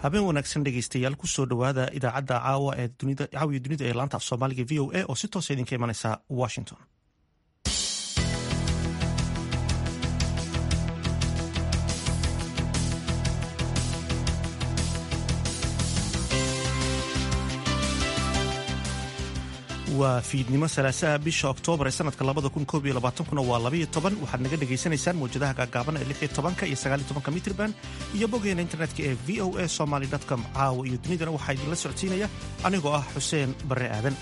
habeen wanaagsan dhegeystayaal kusoo dhowaada idaacadda caawa ee caawiya dunida ee laanta af soomaaliga v o a oo si toosa idinka imanaysa washington waa fiidnimo salaasaha bisha oktoobar ee sanadka labada kun koob iyo labaatankuna waa labaiyo toban waxaad naga dhagaysanaysaan mawjadaha gaagaaban ee lix iyo tobanka iyo sagaal iyo tobanka mitrban iyo boggeena internetka ee v o a somaly com caawa iyo dunidana waxaa idinla socodsiinaya anigoo ah xuseen barre aadan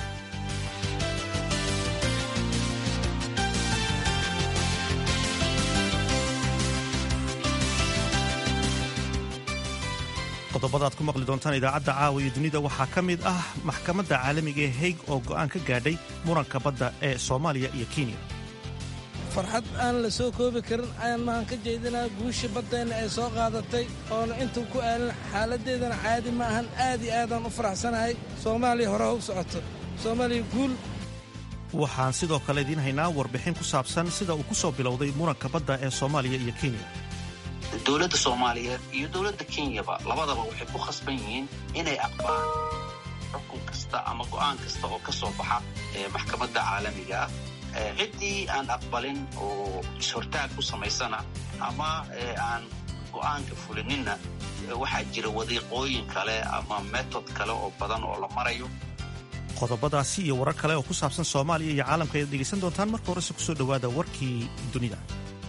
qodobada aad ku maqli doontaan idaacadda caawa iyo dunida waxaa ka mid ah maxkamadda caalamiga ee haig oo go'aan ka gaadhay muranka badda ee soomaaliya iyo kenya farxad aan la soo koobi karin ayaan mahan ka jeedinaa guusha baddeenna ay soo qaadatay oona intuu ku aalin xaaladdeedana caadi ma ahan aad iyo aadaan u faraxsanahay soomaaliya hore ha u socoto soomaaliya guul waxaan sidoo kale idiin haynaa warbixin ku saabsan sida uu ku soo bilowday muranka badda ee soomaaliya iyo kenya dowladda soomaaliyeed iyo dowladda kenyaba labadaba waxay ku khasban yihiin inay aqbaan xukun kasta ama go'aan kasta oo ka soo baxa maxkamadda caalamiga ah ciddii aan aqbalin oo is-hortaag ku samaysana ama aan go'aanka fulininna waxaa jira wadiiqooyin kale ama metod kale oo badan oo la marayo qodobadaasi iyo warar kale oo ku saabsan soomaaliya iyo caalamka ayaad dhegaysan doontaan marka horese kusoo dhowaada warkii dunida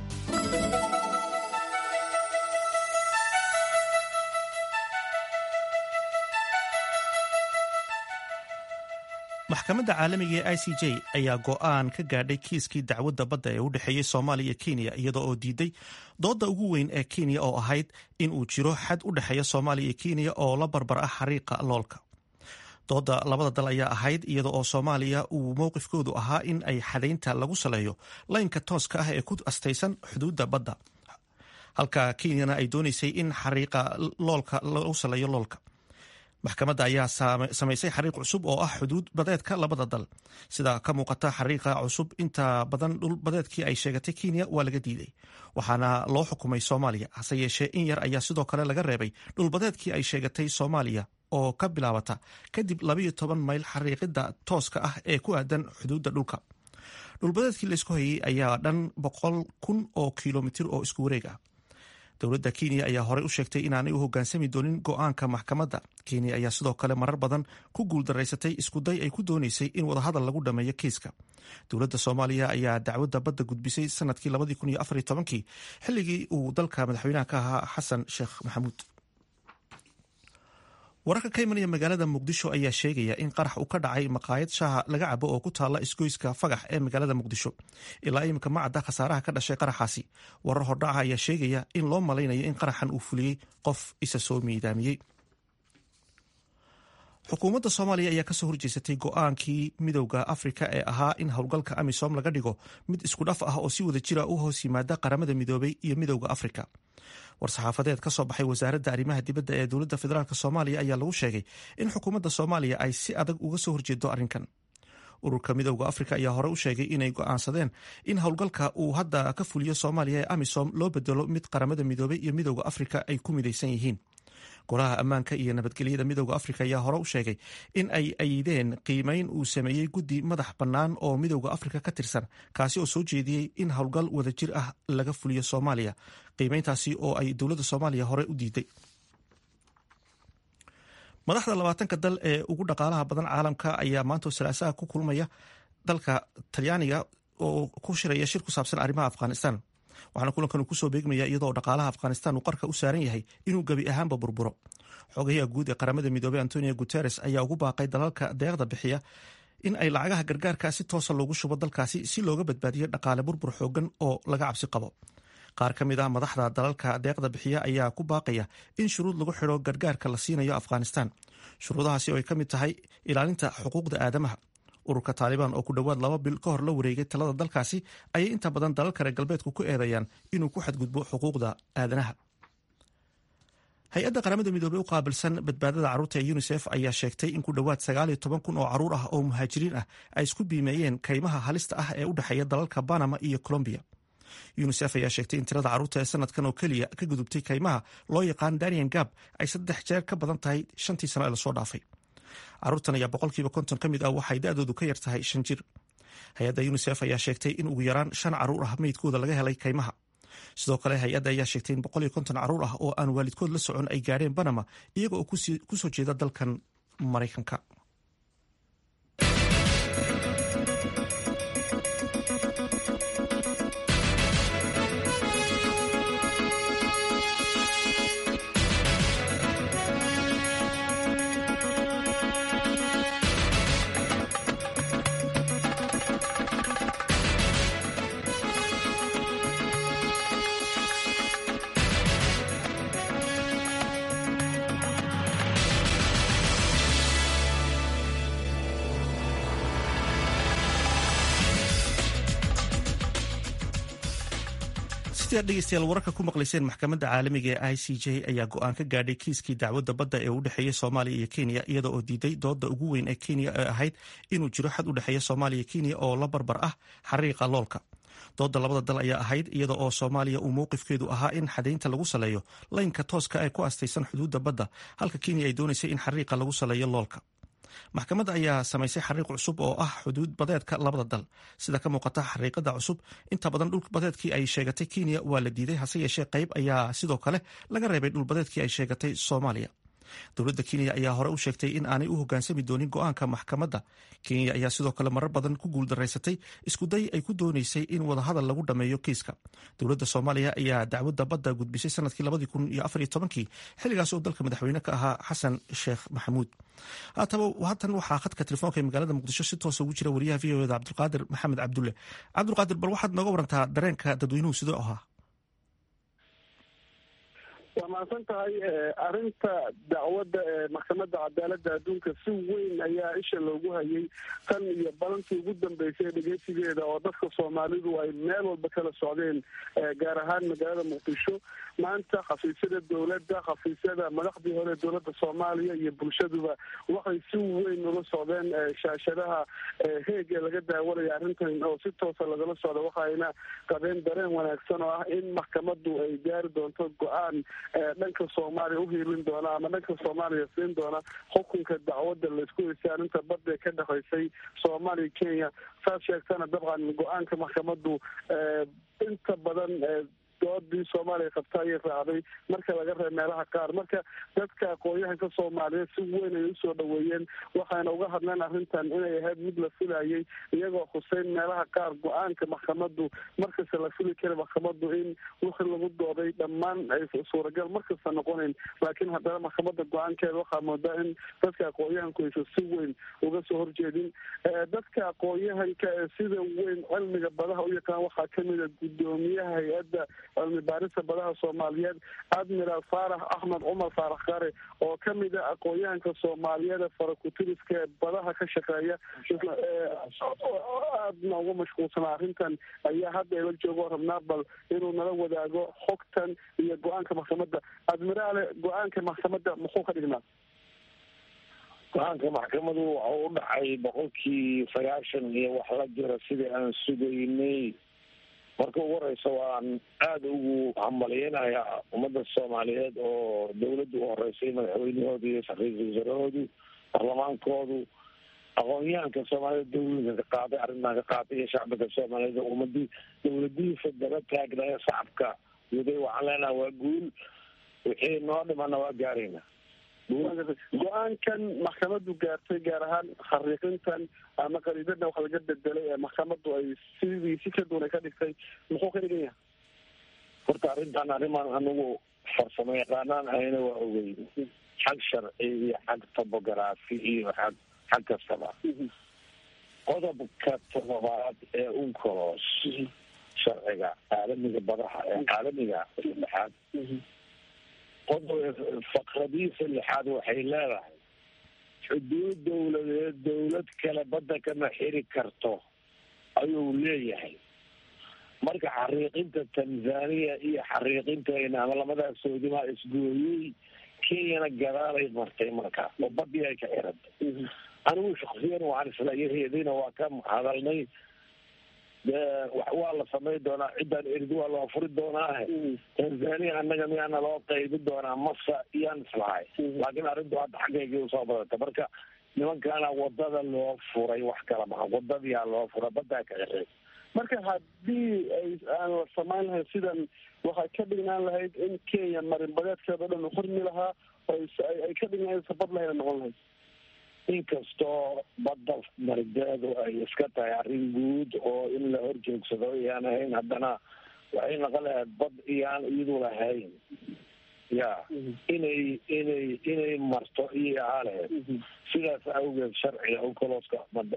maxkamadda caalamiga ee i c j ayaa go'aan ka gaadhay kiiskii dacwadda badda ee u dhexeeyey soomaaliya iyo kenya iyadoo oo diiday doodda ugu weyn ee kenya oo ahayd in uu jiro xad u dhexeeya soomaaliya iyo kenya oo la barbar ah xariiqa loolka doodda labada dal ayaa ahayd iyada oo soomaaliya uu mowqifkoodu ahaa in ay xadaynta lagu saleeyo laynka tooska ah ee ku astaysan xuduudda badda halka kenyana ay doonaysay in xariiqa loolka lagu saleeyo loolka maxkamadda ayaa samaysay xariiq cusub oo ah xuduud badeedka labada dal sida ka muuqata xariiqa cusub inta badan dhul badeedkii ay sheegatay kenya waa laga diiday waxaana loo xukumay soomaaliya hase yeeshee in yar ayaa sidoo kale laga reebay dhulbadeedkii ay sheegatay soomaaliya oo ka bilaabata kadib labayo toban mayl xariiqida tooska ah ee ku aadan xuduudda dhulka dhulbadeedkii laysku hayay ayaa dhan boqol kun oo kilomitir oo isku wareeg ah dowladda kenya ayaa horey u sheegtay inaanay u hoggaansami doonin go'aanka maxkamadda kenya ayaa sidoo kale marar badan ku guuldaraysatay iskuday ay ku doonaysay in wadahadal lagu dhammeeyo kiiska dowladda soomaaliya ayaa dacwadda badda gudbisay sanadkii kii xilligii uu dalka madaxweynaha ka ahaa xasan sheekh maxamuud wararka ka imanaya magaalada muqdisho ayaa sheegaya in qarax uu ka dhacay maqaayad shaaha laga cabo oo ku taalla isgoyska fagax ee magaalada muqdisho ilaa iminka ma cadda khasaaraha ka dhashay qaraxaasi warar hordhaca ayaa sheegaya in loo malaynayo in qaraxan uu fuliyey qof isa soo miidaamiyey xukuumadda soomaaliya ayaa kasoo horjeesatay go'aankii midowda afrika ee ahaa in howlgalka amisom laga dhigo mid isku dhaf ah oo si wada jira u hoos yimaada qaramada midoobay iyo midowda afrika war-saxaafadeed ka soo baxay wasaaradda arrimaha dibadda ee dowladda federaalk soomaaliya ayaa lagu sheegay in xukuumadda soomaaliya ay si adag uga soo horjeedo arrinkan ururka midowda afrika ayaa hore u sheegay inay go'aansadeen in howlgalka uu hadda ka fuliyo soomaaliya ee amisom loo bedelo mid qaramada midoobay iyo midowda afrika ay ku midaysan yihiin golaha ammaanka iyo nabadgelyada midowda afrika ayaa hore u sheegay in ay ayideen qiimeyn uu sameeyey guddi madax bannaan oo midowda afrika ka tirsan kaasi oo soo jeediyey in howlgal wadajir ah laga fuliyo soomaaliya qiimeyntaasi oo ay dowladda soomaaliya hore u diiday madaxda labaatanka dal ee ugu dhaqaalaha badan caalamka ayaa maanta salaasaha ku kulmaya dalka talyaaniga oo ku shiraya shir ku saabsan arrimaha afghanistan waxaana kulankan uu kusoo beegmaya iyadoo dhaqaalaha afghanistan uu qarka u saaran yahay inuu gebi ahaanba burburo xogayaha guud ee qaramada midoobey antonio guteres ayaa ugu baaqay dalalka deeqda bixiya in ay lacagaha gargaarka si toosa loogu shubo dalkaasi si looga badbaadiyo dhaqaale burbur xoogan oo laga cabsi qabo qaar ka mid ah madaxda dalalka deeqda bixiya ayaa ku baaqaya in shuruud lagu xidho gargaarka la siinayo afghanistan shuruudahaasi oo ay ka mid tahay ilaalinta xuquuqda aadamaha ururka taalibaan oo ku dhowaad laba bil ka hor la wareegay talada dalkaasi ayay inta badan dalal kale galbeedku ku eedeeyaan inuu ku xadgudbo xuquuqda aadanaha hay-adda qaramada midoobey u qaabilsan badbaadada carruurta ee unisef ayaa sheegtay in ku dhowaad sagaal iyo toban kun oo carruur ah oo muhaajiriin ah ay isku biimeeyeen kaymaha halista ah ee u dhexeeya dalalka banama iyo colombiya unisef ayaa sheegtay in tirada carruurta ee sanadkan oo keliya ka gudubtay kaymaha loo yaqaan danian gab ay saddex jeer ka badan tahay shantii sano ee lasoo dhaafay carruurtan ayaa boqolkiiba konton ka mid ah waxay da-doodu ka yar tahay shan jir hay-adda unisef ayaa sheegtay in ugu yaraan shan carruur ah meydkooda laga helay kaymaha sidoo kale hay-adda ayaa sheegtay in boqol iyo konton carruur ah oo aan waalidkood la socon ay gaadheen banama iyaga oo kusoo jeeda dalkan maraykanka sidaad dhegeystayaal wararka ku maqlayseen maxkamadda caalamiga ee i c j ayaa go-aan ka gaadhay kiiskii dacwadda badda ee u dhexeeya soomaaliya iyo kenya iyada oo diiday dooda ugu weyn ee kenya ee ahayd inuu jiro xad u dhexeeya soomaaliya kenya oo la barbar ah xariiqa loolka dooda labada dal ayaa ahayd iyada oo soomaaliya uu mowqifkeedu ahaa in xadaynta lagu saleeyo laynka tooska ee ku astaysan xuduudda badda halka kenya ay doonaysay in xariiqa lagu saleeyo loolka maxkamadda ayaa samaysay xariiq cusub oo ah xuduud badeedka labada dal sida ka muuqata xariiqada cusub inta badan dhulbadeedkii ay sheegatay kenya waa la diiday hase yeeshee qayb ayaa sidoo kale laga reebay dhulbadeedkii ay sheegatay soomaaliya dowladda kenya ayaa hore u sheegtay in aanay u hogaansami doonin go-aanka maxkamadda kenya ayaa sidoo kale marar badan ku guuldaraysatay iskuday ay ku doonaysay in wadahadal lagu dhammeeyo kiiska dowladda soomaaliya ayaa dacwadda badda gudbisay sanadkii labadii kun iyo afar iyo tobankii xilligaas oo dalka madaxweyne ka ahaa xasan sheekh maxamuud haataba haatan waxaa khadka telefoonka ee magaalada muqdisho si toosa ugu jira wariyaha v o eda cabdulqaadir maxamed cabdulle cabdulqaadir bal waxaad nooga warantaa dareenka dadweynuhu sidoo ahaa waa mahadsan tahay arrinta dacwadda ee maxkamadda cadaaladda adduunka si weyn ayaa isha loogu hayay tan iyo balantii ugu dambeysay dhegeysigeeda oo dadka soomaalidu ay meel walba kala socdeen gaar ahaan magaalada muqdisho maanta khafiisyada dowladda khafiisyada madaxdii hore dowladda soomaaliya iyo bulshaduba waxay si weyn ula socdeen shaashadaha heeg ee laga daawanaya arrintan oo si toosa lagala socda waxayna qabeen dareen wanaagsan oo ah in maxkamaddu ay gaari doonto go-aan dhanka soomaaliya uhiilin doona ama dhanka soomaaliya siin doona xukunka dacwadda laisku heysay arrinta badda ka dhexaysay soomaaliya kenya saas sheegtana dabcan go-aanka maxkamaddu inta badan doodii soomaaliya qabta ayay raacday marka laga reeb meelaha qaar marka dadka aqoon-yahanka soomaaliyeed si weyn ay usoo dhaweeyeen waxayna uga hadleen arrintan inay ahayd mid la filayay iyagoo khuseyn meelaha qaar go-aanka maxkamaddu markasta la fili kara maxkamaddu in wixii lagu dooday dhammaan ay suuragal markasta noqonayn laakiin haddana maxkamadda go-aankeeda waxaa moodaa in dadka aqoon-yahanku aysa si weyn uga soo horjeedin dadka aqoon-yahanka ee sida weyn cilmiga badaha u yaqaan waxaa kamid a guddoomiyaha hay-adda cilmi baarista badaha soomaaliyeed admiral faarax axmed cumar faarax kare oo kamid a aqoon-yahanka soomaaliyeed ee farakutiriska ee badaha ka shaqeeya aadna uga mashquulsanaa arrintan ayaa hadda ila joogo rabnaa bal inuu nala wadaago xogtan iyo go-aanka maxkamadda admiraale go-aanka maxkamadda muxuu ka dhignaa go-aanka maxkamadu waxau u dhacay boqolkii sagaashan iyo wax la jira sidii aan sugaynay marka ugu horeysa waan aada ugu hambalyeynayaa ummadda soomaaliyeed oo dawladda u horeysay madaxweynahooda iyo ra-iisul wasaarahoodu barlamaankoodu aqoon-yahanka soomaaliyed dawladka ka qaaday arrintan ka qaatay iyo shacbiga soomaaliyeed oo ummadii dawladihiisa daba taagnaya shacabka waday waxaan leenaha waa guul wixii noo dhimana waa gaarayna go-aankan maxkamaddu gaartay gaar ahaan khariiqintan ama qariidada wax laga bedelay ee maxkamaddu ay sidii si ka duwan ay ka dhigtay muxuu ka dhigan yahay horta arrintan arrimaan anigu farsamo yaqaanaan ahayna waa ogey xag sharci iyo xag tobography iyo xag xag kastaba qodobka todobaad ee uncolos sharciga caalamiga badaha ee caalamiga saddexaad qodob faqradiisa lixaad waxay leedahay xuduud dawladeed dawlad kale badda kama xiri karto ayuu leeyahay marka xariiqinta tanzania iyo xariiqintayna ama lamadaas soodimaa isgooyey kenyana gadaalay martay marka oo badii ay ka xirantay anigu shaksiyan waxaan isla yaheedina waa ka hadalnay waa la samayn doonaa ciddaan erdi waa loo furi doonaa tanzania annaga miyaana loo qaybi doonaa masa iyaan islahay laakiin arrintu hadda xaggeygii usoo badata marka nimankaana wadada loo furay wax kala maha wadadiyaa loo furay badaa ka xirey marka haddii ay aan la samayn lahayn sidan waxay ka dhignaan lahayd in kenya marinbadeedkeeda o dhan u xurmi lahaa ay ka dhignaan sabad lahayna noqon lahayd inkastoo badda marideedu ay iska tahay arrin guud oo in la horjoogsado iyaan ahayn haddana waxay noqon lahayd bad iyaan iyadu lahayn ya inay inay inay marto iyo ahaa lahayd sidaas awgeed sharciga ucolooska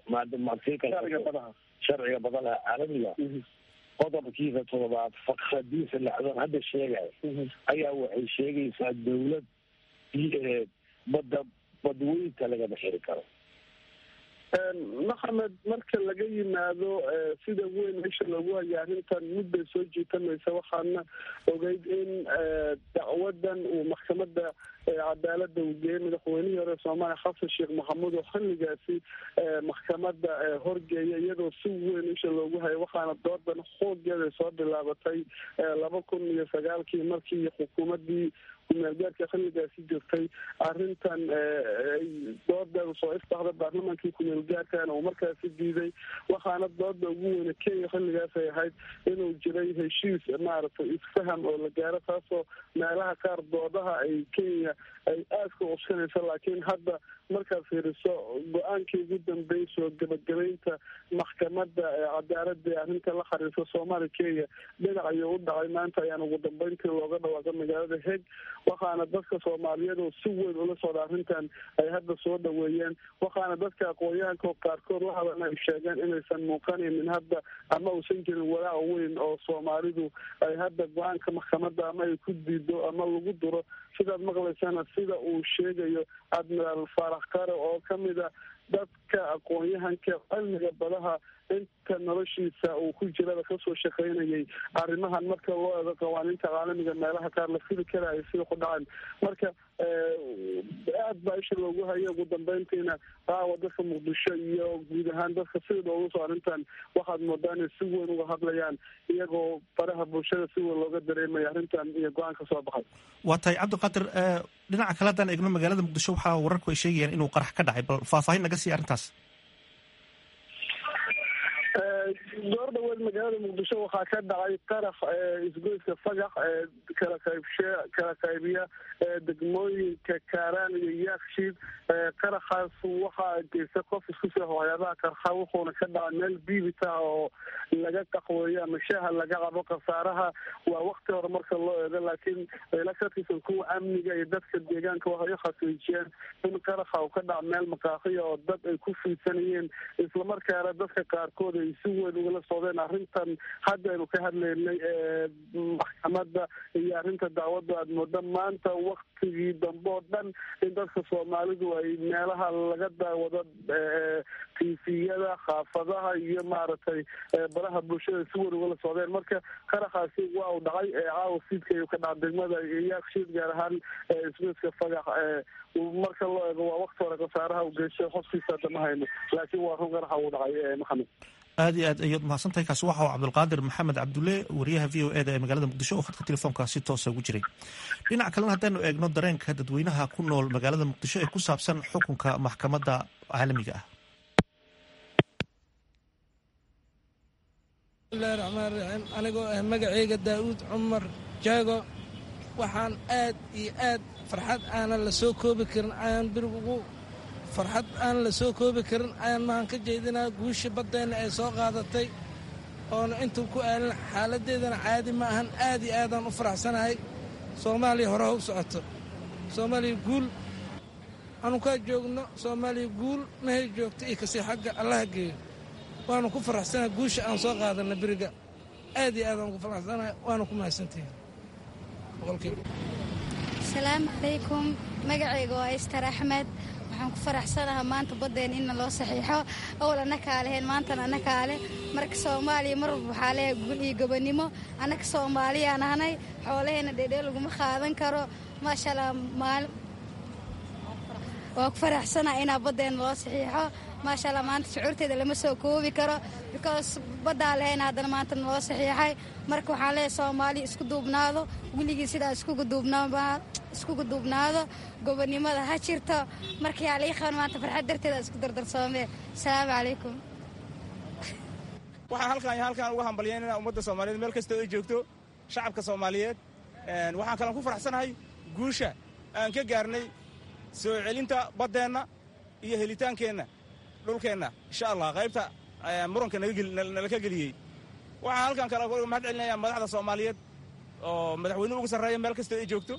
sharciga badalaha caalamiga qodobkiisa todobaad fakradiisa lacdoon hadda sheegay ayaa waxay sheegaysaa dawlad badda badweynta lagama xiri karo maxamed marka laga yimaado sida weyn meesha loogu haya arrintan mudday soo jiitamaysa waxaana ogeyd in dacwadan uu maxkamada cadaalada uu geeyay madaxweynihii hore soomaaliya xasan sheekh maxamuud oo xilligaasi maxkamada horgeeya iyadoo si weyn isha loogu hayo waxaana doodan xoogeeda soo bilaabatay laba kun iyo sagaalkii markii xukuumadii kumeelgaarka xilligaasi jirtay arrintan doodeeda soo ifbaxda baarlamaankii kumeelgaarkana uu markaasi diiday waxaana dooda ugu weyne kenya xilligaas ay ahayd inuu jiray heshiis maaragtay isfaham oo la gaaro taasoo meelaha qaar doodaha ay kenya ay aadka uskanaysa laakiin hadda markaad fiiriso go-aankii ugu dambeeyay soo gebagabeynta maxkamada cadaalada ee arrinta la xariirsa soomaaliya kenya dhinac ayuu u dhacay maanta ayaan ugu dambeyntii looga dhawaaqa magaalada heg waxaana dadka soomaaliyeed oo si weyn ula socda arrintan ay hadda soo dhaweeyeen waxaana dadka aqoon-yahanka qaarkood la hadalna ay sheegeen inaysan muuqanaynin hadda ama uusan jirin walaac weyn oo soomaalidu ay hadda go-aanka maxkamada ama ay ku diido ama lagu duro sidaad maqlaysana sida uu sheegayo admiraal faarax kare oo kamid a dadka aqoon-yahanka cilmiga badaha inta noloshiisa uu ku jirada kasoo shaqaynayay arrimahan marka loo eego qawaaniinta caalamiga meelaha qaar la fili karaayo sida ku dhacan marka aad baa isha loogu hayo ugu dambeyntiina qaawa dadka muqdisho iyo guud ahaan dadka sida loogu soo arrintan waxaad moodaa inay si weyn uga hadlayaan iyagoo faraha bulshada si weyn looga dareemaya arrintan iyo go-aan ka soo baxay waa tahay cabdiqaadir dhinaca kale haddaan eegno magaalada muqdisho waxaa wararku ay sheegayaan inuu qarax ka dhacay bal faahfaahin naga siiya arrintaas door dhaweed magaalada muqdisho waxaa ka dhacay qarax isgoyska fagax kala qaybshe kala qaybiya degmooyinka kaaraan iyo yaakshiid qaraxaas waxaa geysta qof isku soo waxyaabaha qarxa wuxuuna ka dhacay meel biibita oo laga qaxweeyo ama shaaha laga cabo khasaaraha waa wakti hore marka loo eego laakiin ila ka tirsan kuwa amniga iyo dadka deegaanka waxay u xaqiijiyeen in qaraxa uu ka dhaca meel maqaaqiya oo dad ay ku fiidsanayeen islamarkaana dadka qaarkood ay si weyn ugala socdeen arrintan haddaynu ka hadlaynay maxkamada iyo arrinta dacwadda aad mooda maanta waktigii dambe oo dhan in dadka soomaalidu ay meelaha laga daawado tifiyada xaafadaha iyo maaragtay baraha bulshada si weyn ugala socdeen marka qaraxaasi waa uu dhacay caawa siidka ayuu ka dhaca degmada yaakshiid gaar ahaan isgoyska fagax marka loo eego waa wakti hore khasaaraha u geystay xofkiisa hadda ma hayno laakiin waa run qaraxa uu dhacay maxamed aad iyo aad ayaad mahadsantahay kaasi waxa uu cabdulqaadir maxamed cabdulle wariyaha v o e da ee magaalada muqdisho oo khadka telefoonka si toosa ugu jiray dhinaca kalena haddaanu eegno dareenka dadweynaha ku nool magaalada muqdisho ee ku saabsan xukunka maxkamadda caalamiga ah bismillahi raxmaan raxiim anigoo ah magaceyga daa'uud cumar jaago waxaan aad iyo aad farxad aanan la soo koobi karin ayaan birig ugu farxad aan la soo koobi karin ayaan mahan ka jeedinaa guushii baddeenna ay soo qaadatay oona intuu ku aalin xaaladdeedana caadi ma ahan aad iyo aadaan u faraxsanahay soomaaliya hore ha u socoto soomaaliya guul anukaa joogno soomaaliya guul mahay joogto iyo kasii xagga allaha geeyo waanu ku faraxsanahay guusha aan soo qaadanna beriga aad iyo aadaan ugu faraxsanahay waana ku mahadsantihin asalaamu calaykum magacayga waa istar axmed waxaan ku faraxsanaha maanta baddeen inna loo saxiixo awal annakaa leheen maantana annakaa leh marka soomaaliya mar walba waxaa leehay gul iyo gobonnimo annaka soomaaliyaan ahnay xoolaheenna dheedhee laguma qaadan karo maasha allah maali waa ku faraxsanaha inaa baddeena loo saxiixo maasha allah maanta shucuurteeda lama soo koobi karo because baddaa lehayna haddana maanta naloo saxiixay marka waxaan leeyahay soomaaliya isku duubnaado weligii sidaa iskugu duubnaado gobonnimada ha jirto marka yaa lii qaban maanta farxad darteeda isku dardarsoomee asalaamu calaykum waxaan halkaan iyo halkaan uga hambalyaynana ummadda soomaaliyeed meel kastoo ay joogto shacabka soomaaliyeed waxaan kalan ku faraxsanahay guusha aan ka gaarnay soo celinta baddeenna iyo helitaankeenna dhulkeenna insha allah qaybta muranka nala ka geliyey waxaan halkaan kale mahad celinayaa madaxda soomaaliyeed oo madaxweynuhu ugu sarreeya meel kastoo ay joogto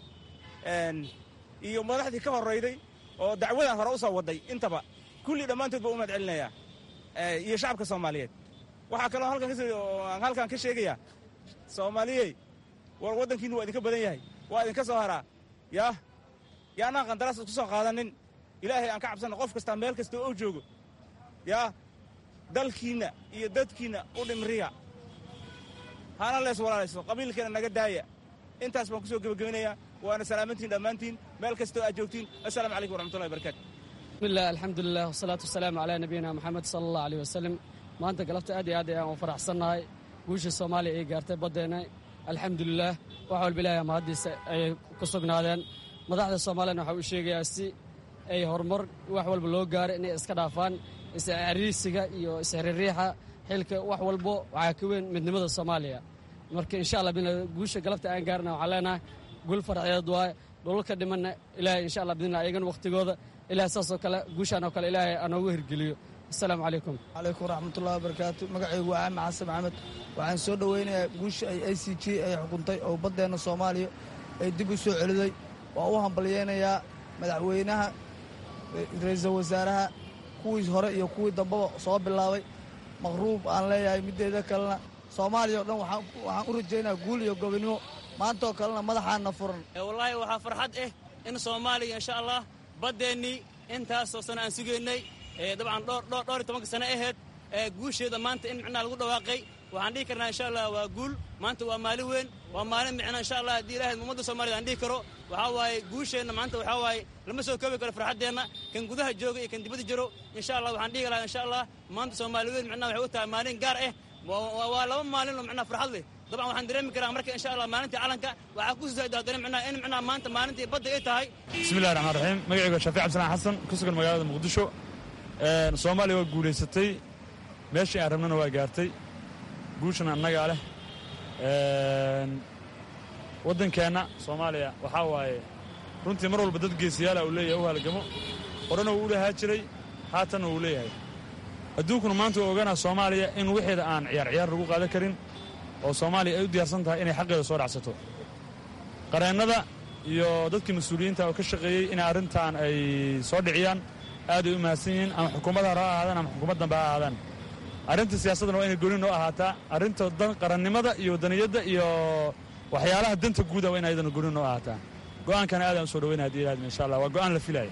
iyo madaxdii ka horrayday oo dacwadan hore u soo wadday intaba kullii dhammaantood baa u mahad celinayaa iyo shacabka soomaaliyeed waxaa kaloo aan halkaan ka sheegayaa soomaaliyey war waddankiinu waa idinka badan yahay waa idinka soo haraa yaah yaanaan qandaraas isku soo qaadanin ilaahay aan ka cabsanna qof kastaa meel kasta oo joogo yaa dalkiinna iyo dadkiinna u dhimriya hana lees walaalayso qabiilkeena naga daaya intaas baan ku soo gebagabinayaa waana salaamantiin dhammaantiin meel kastoo aad joogtiin assalaamu calaykum waraxmatullahi barakatu bismillaah alxamdulilah wasalaatu wasalaamu calaa nabiyina moxamed sala allah aleyh wasalam maanta galabta aad iyo aad ayaan u faraxsannahay guusha soomaaliya ay gaartay baddeenna alxamdulilaah wax walba ilaahay mahaddiisa ayay ku sugnaadeen madaxda soomaaliyana waxaa u sheegayaa si ay horumar wax walba loo gaaray inay iska dhaafaan iscariisiga iyo isxiririixa xilka wax walbo waxaa ka weyn midnimada soomaaliya marka insha allah guusha galabta aan gaarna waxaan leenahay gul farxeed waaye dhulalka dhimanna ilaahay insha allah bidnillah ayagana wakhtigooda ilahay saasoo kale guushaan oo kale ilaahay anoogu hirgeliyo asalaamu calaykum calaykum waraxmatullahi wabarakaatu magacaygu waa axmed xasan maxamed waxaan soo dhoweynayaa guusha ay i c g ay xukuntay oo baddeenna soomaaliya ay dib u soo celiday waa u hambalyeynayaa madaxweynaha ra-iisul wasaaraha kuwii hore iyo kuwii dambaba soo bilaabay maqruub aan leeyahay middeeda kalena soomaaliya o dhan waxaan u rajaynayaa guul iyo gobonnimo maantaoo kalena madaxaana furan wallaahi waxaa farxad ah in soomaaliya insha allah baddeennii intaasoo sano aan sugaynay dabcan dhowr iyo tobanka sano aheyd guusheeda maanta in micnaha lagu dhawaaqay waxaan dhihi karnaa insha allah waa guul maanta waa maalin weyn waa maalin micnaa insha allah haddii ilahay ummadda soomaaliyed aan dhihi karo waxaa waaye guusheenna maanta waxaa waaye lama soo koobi karo farxaddeenna kan gudaha jooga iyo kan dibadda jiro insha allah waxaan dhihi lahaa insha allah maanta soomaali weyn micnaha waxay u tahay maalin gaar ah waa laba maalin oo micnaha farxad leh dabcan waxaan dareemi karaa marka insha allah maalintii calanka waxaa ku soo haddana micnaha in micnaha maanta maalintii badda ay tahay bismillahi raxmaan raxiim magacaygu waa shaafic cabdisalaan xasan ku sugan magaalada muqdisho soomaaliya waa guulaysatay meeshii aan rabnana waa gaartay guushana annagaa leh waddankeenna soomaaliya waxaa waaye runtii mar walba dad geesiyaala uu leeyahay u halgamo horena wuu u lahaa jiray haatanna wuu leeyahay adduunkuna maanta waa ogaanaa soomaaliya in wixeeda aan ciyaar ciyaar lagu qaadan karin oo soomaaliya ay u diyaarsan tahay inay xaqeeda soo dhacsato qareennada iyo dadkii mas-uuliyiinta oo ka shaqeeyey in arrintan ay soo dhiciyaan aad ay u mahadsan yihiin ama xukuumadda hore ha ahaadaan ama xukuumad dambe ha ahaadaan arrinta siyaasaddana waa inay gooni noo ahaataa arrinta qarannimada iyo wadaniyadda iyo waxyaalaha danta guuda waa in ayadana gooni noo ahaataa go'aankana aadaan u soo dhaweynaya hadii ilaahadma insha allah waa go'aan la filaya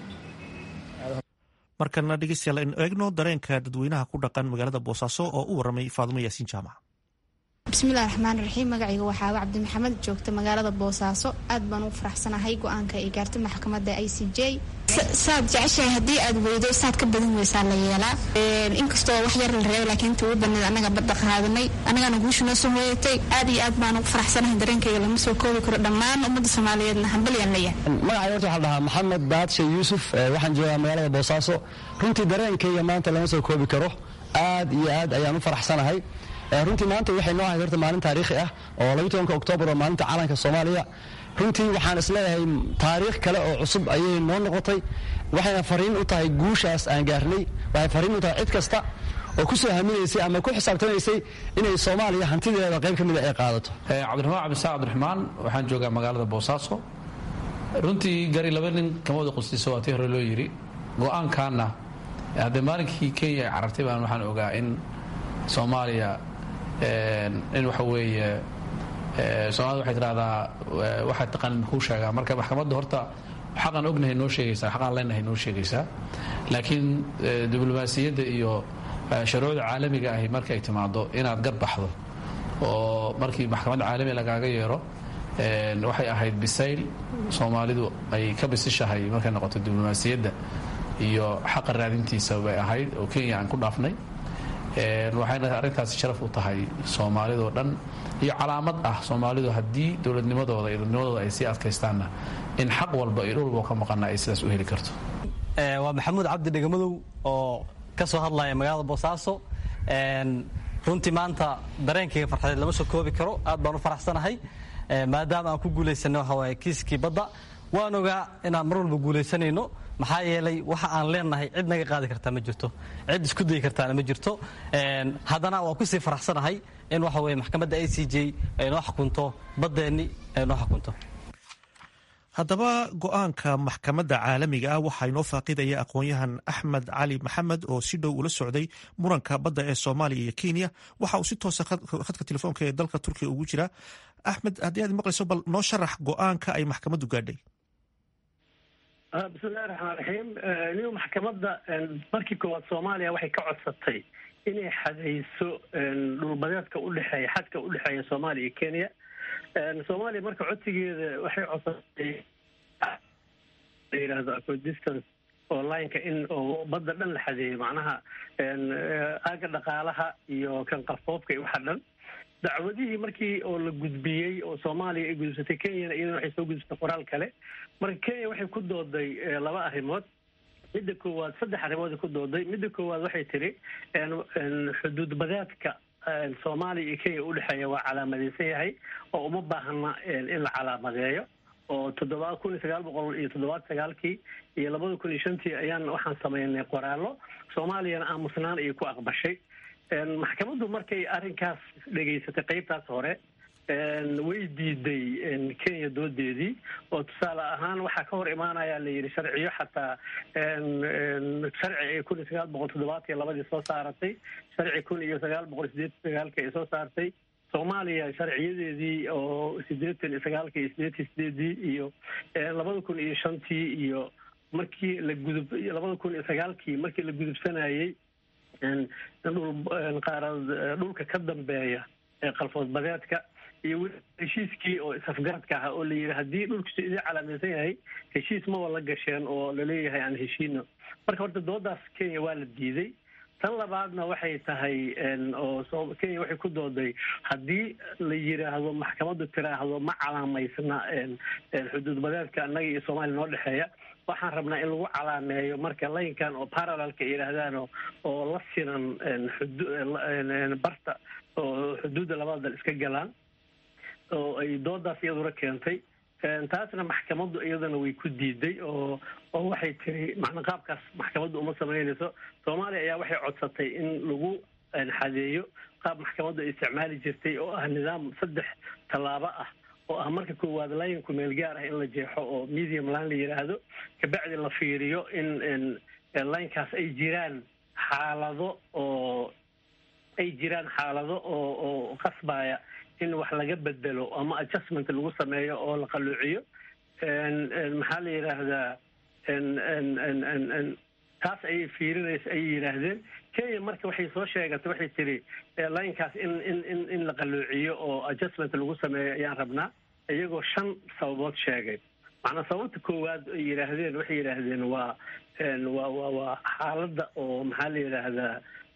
markana dhegeystayaal aynu eegno dareenka dadweynaha ku dhaqan magaalada boosaaso oo u warramay faadumo yaasiin jaamac bismillahi raxmaan raxiim magacayga waxaa cabdi maxamed joogta magaalada boosaaso aad baan ugu faraxsanahay go-aanka ay gaartay maxkamadda i c j saad jeceshahay haddii aad weydo saad ka badan weysaa la yeelaa inkastoo wax yar la reebay laakiin inta ugu badneed annaga badda qaadanay annagana guusha noo soo hooyatay aad iyo aad baan ugu faraxsanahay dareenkayga lama soo koobi karo dhammaan ummadda soomaaliyeedna hambalyaan leeyahay magacay horta waxaa la dhahaa maxamed baadshe yuusuf waxaan joogaa magaalada boosaaso runtii dareenkayga maanta lama soo koobi karo aad iyo aad ayaan u faraxsanahay runtii maanta waxay noo ahayd horta maalin taariikhi ah oo labiyi tobanka oktoobar oo maalinta calanka soomaaliya runtii waxaan isleeyahay taariikh kale oo cusub ayay noo noqotay waxayna fariin u tahay guushaas aan gaarnay waxay fariin u tahay cid kasta oo ku soo haminaysay ama ku xisaabtamaysay inay soomaaliya hantideeda qayb ka mida ay qaadato cabdiraxmaan cabdisaaq cabdiraxmaan waxaan joogaa magaalada boosaaso runtii gari laba nin kama wada qustiso waa tii hore loo yidhi go-aankaanna haddee maalinkii kenya ay carartay baan waxaan ogaa in soomaaliya in waxa weeye soomaalida waxay tidhahdaa waxaad taqaan kuu sheegaa marka maxkamadda horta xaqaan ognahay noo sheegaysaa xaqaan leenahay noo sheegaysaa laakiin diblomaasiyadda iyo shuruucda caalamiga ahi markay timaado inaad garbaxdo oo markii maxkamadda caalami lagaaga yeero waxay ahayd bisayl soomaalidu ay ka bisishahay markay noqoto diblomaasiyadda iyo xaqa raadintiisa bay ahayd oo kenya aan ku dhaafnay waxayna arrintaasi sharaf u tahay soomaalidoo dhan iyo calaamad ah soomaalidu haddii dowladnimadooda iyo dadnimadooda ay sii adkaystaanna in xaq walba iyo dhul walba ka maqana ay sidaas u heli karto waa maxamuud cabdi dhegamadow oo ka soo hadlaya magaalada boosaaso runtii maanta dareenkayga farxadeed lama soo koobi karo aad baan u faraxsanahay maadaama aan ku guulaysanay waxa waaye kiiskii badda waan ogaa inaan mar walba guulaysanayno maxaa yeelay waxa aan leenahay cid naga qaadi kartaa ma jirto cid isku dayi kartaana ma jirto haddana waan kusii faraxsanahay in waxa weye maxkamadda a c j ay noo xukunto baddeenni ay noo xukunto haddaba go-aanka maxkamadda caalamiga ah waxaa inoo faaqidaya aqoon-yahan axmed cali maxamed oo si dhow ula socday muranka badda ee soomaaliya iyo kenya waxa uu si toosa khadka telefoonka ee dalka turkiya ugu jira axmed haddii aad maqlayso bal noo sharax go-aanka ay maxkamaddu gaadhay bismillahi raxmaan raxiim niu maxkamadda markii koowaad soomaaliya waxay ka codsatay inay xadayso dhulbadeedka udhexeeya xadka udhexeeya soomaaliya iyo kenya soomaaliya marka codsigeeda waxay codsatay la yidhaahdo acodistance oo lineka in oo badda dhan la xadeeyo macnaha aaga dhaqaalaha iyo kan qafoofka iyo waxa dhan dacwadihii markii oo la gudbiyey oo soomaaliya ay gudubsatay kenyana iyadana waxay soo gudubsatay qoraal kale marka kenya waxay ku dooday laba arrimood midda koowaad saddex arrimood ku dooday midda koowaad waxay tiri xuduud badeedka soomaaliya iyo kenya udhexeeya waa calaamadeysan yahay oo uma baahna in la calaamadeeyo oo toddoba kun iyo sagaal boqol iyo toddobaad sagaalkii iyo labada kun iyo shantii ayaan waxaan sameynay qoraallo soomaaliyana aamusnaan ayay ku aqbashay maxkamaddu markay arrinkaas dhegaysatay qeybtaas hore way diiday kenya doodeedii oo tusaale ahaan waxaa ka hor imaanaya la yidhi sharciyo xataa sharci ay kun iyo sagaal boqol toddobaatan iyo labadii soo saaratay sharci kun iyo sagaal boqol sideetan sagaalkii ay soo saartay soomaaliya sharciyadeedii oo sideetan iyo sagaalkii iyo sideetan sideedii iyo labada kun iyo shantii iyo markii la gudub labada kun iyo sagaalkii markii la gudubsanayey dhul qaarad dhulka ka dambeeya ee qalfood badeedka iyo weli heshiiskii oo is-afgaradka ahaa oo la yidhi haddii dhulkiisu idin calaamaysan yahay heshiis maba la gasheen oo laleeyahay aan heshiino marka horta doodaas kenya waa la diiday tan labaadna waxay tahay oo kenya waxay ku dooday haddii la yidhaahdo maxkamaddu tiraahdo ma calaamaysna xuduud badeedka annaga iyo soomaaliya noo dhexeeya waxaan rabnaa in lagu calaameeyo marka laynkan oo parallelka yidhaahdaan oo la sinan barta oo xuduudda labada dal iska galaan oo ay doodaas iyaduna keentay taasna maxkamaddu iyadana way ku diiday oo oo waxay tiri macna qaabkaas maxkamaddu uma samaynayso soomaaliya ayaa waxay codsatay in lagu xadeeyo qaab maxkamaddu ay isticmaali jirtay oo ah nidaam saddex tallaabo ah oo ah marka koowaad laynku meel gaar ah in la jeexo oo medium line la yidhaahdo kabacdi la fiiriyo in laynkaas ay jiraan xaalado oo ay jiraan xaalado oo oo qasbaya in wax laga bedelo ama adjustment lagu sameeyo oo la qaluuciyo maxaa la yidhaahdaa taas ayay fiirinaysa ayay yidhaahdeen kenya marka waxay soo sheegatay waxay tiri linekaas in in in in la qaluuciyo oo adjustment lagu sameeyo ayaan rabnaa iyagoo shan sababood sheegay macnaa sababta koowaad ay yidhaahdeen waxay yidhaahdeen waa waa waa waa xaaladda oo maxaa la yidhaahdaa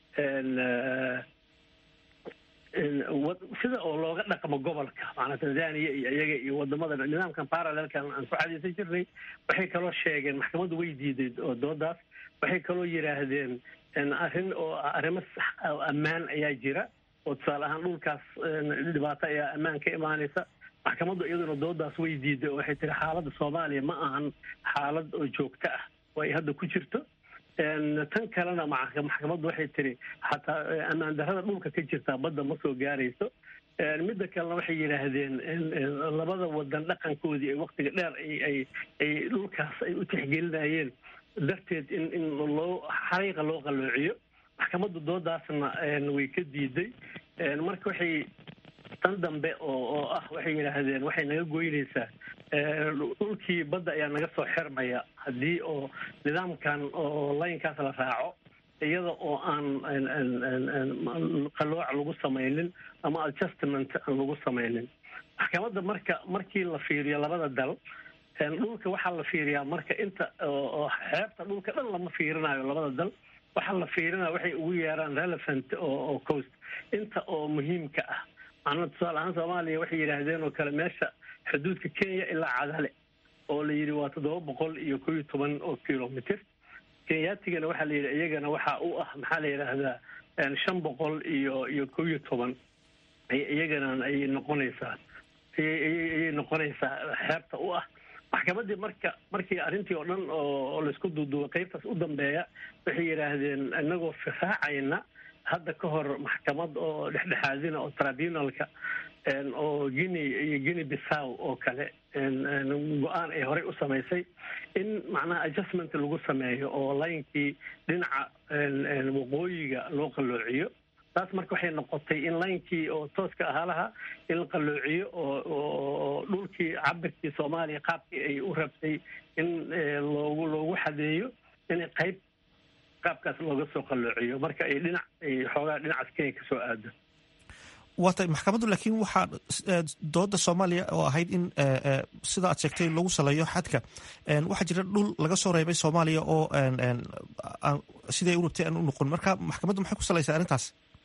sida oo looga dhaqmo gobolka maanaa tanzania iyo iyaga iyo wadamada nidaamkan parallelkan aan ku cadaysan jirnay waxay kaloo sheegeen maxkamaddu way diiday oo doodaas waxay kaloo yidhaahdeen arrin oo arrimo ammaan ayaa jira oo tusaale ahaan dhulkaas dhibaato ayaa ammaan ka imaanaysa maxkamaddu iyaduna doodaas way diiday oo waxay tiri xaaladda soomaaliya ma ahan xaalad oo joogto ah oo ay hadda ku jirto tan kalena maxkamaddu waxay tiri xataa ammaan darrada dhulka ka jirtaa badda ma soo gaarayso midda kalena waxay yidhaahdeen labada wadan dhaqankoodii ay waktiga dheer ay ay dhulkaas ay u tixgelinayeen darteed in in loo xariiqa loo qalloociyo maxkamaddu doodaasna way ka diiday marka waxay tan dambe oo oo ah waxay yidhaahdeen waxay naga goynaysaa dhulkii badda ayaa naga soo xirmaya haddii oo nidaamkan oo laynkaas la raaco iyada oo aan qalooc lagu samaynin ama adjustment aan lagu samaynin maxkamadda marka markii la fiiriyo labada dal dhulka waxaa la fiiriyaa marka inta oo xeebta dhulka dhan lama fiirinayo labada dal waxaa la fiirinaya waxay ugu yeeraan relevant oo coast inta oo muhiimka ah macnaa tusaale ahaan soomaaliya waxay yidhaahdeen oo kale meesha xuduudka kenya ilaa cadale oo la yidhi waa toddoba boqol iyo kow iyo toban oo kilomitr kenyaatigana waxaa la yidhi iyagana waxaa u ah maxaa la yidhaahdaa shan boqol iyo iyo kow iyo toban iyagana ayay noqonaysaa ayay noqonaysaa xeebta u ah maxkamaddii marka markii arrintii oo dhan oo laysku duuduubay qaybtaas u dambeeya waxay yidhaahdeen inagoo firaacayna hadda ka hor maxkamad oo dhexdhexaadina oo tribunalka oo guinea iyo guinea bissaw oo kale go-aan ay horey u samaysay in macnaha adjustment lagu sameeyo oo laynkii dhinaca waqooyiga loo qalloociyo taas marka waxay noqotay in laynkii oo tooska ahaalaha in la qalloociyo oo dhulkii cabirkii soomaaliya qaabkii ay u rabtay in loogu loogu xadeeyo inay qayb qaabkaas looga soo qalloociyo marka ay dhinac ay xoogaa dhinacaas kenya kasoo aado waa tay maxkamaddu laakiin waxaa dooda soomaaliya oo ahayd in sida aad sheegtay lagu saleeyo xadka waxaa jira dhul laga soo reebay soomaaliya oo siday u rabtay aan u noqon marka maxkamaddu maxay ku salaysaa arrintaas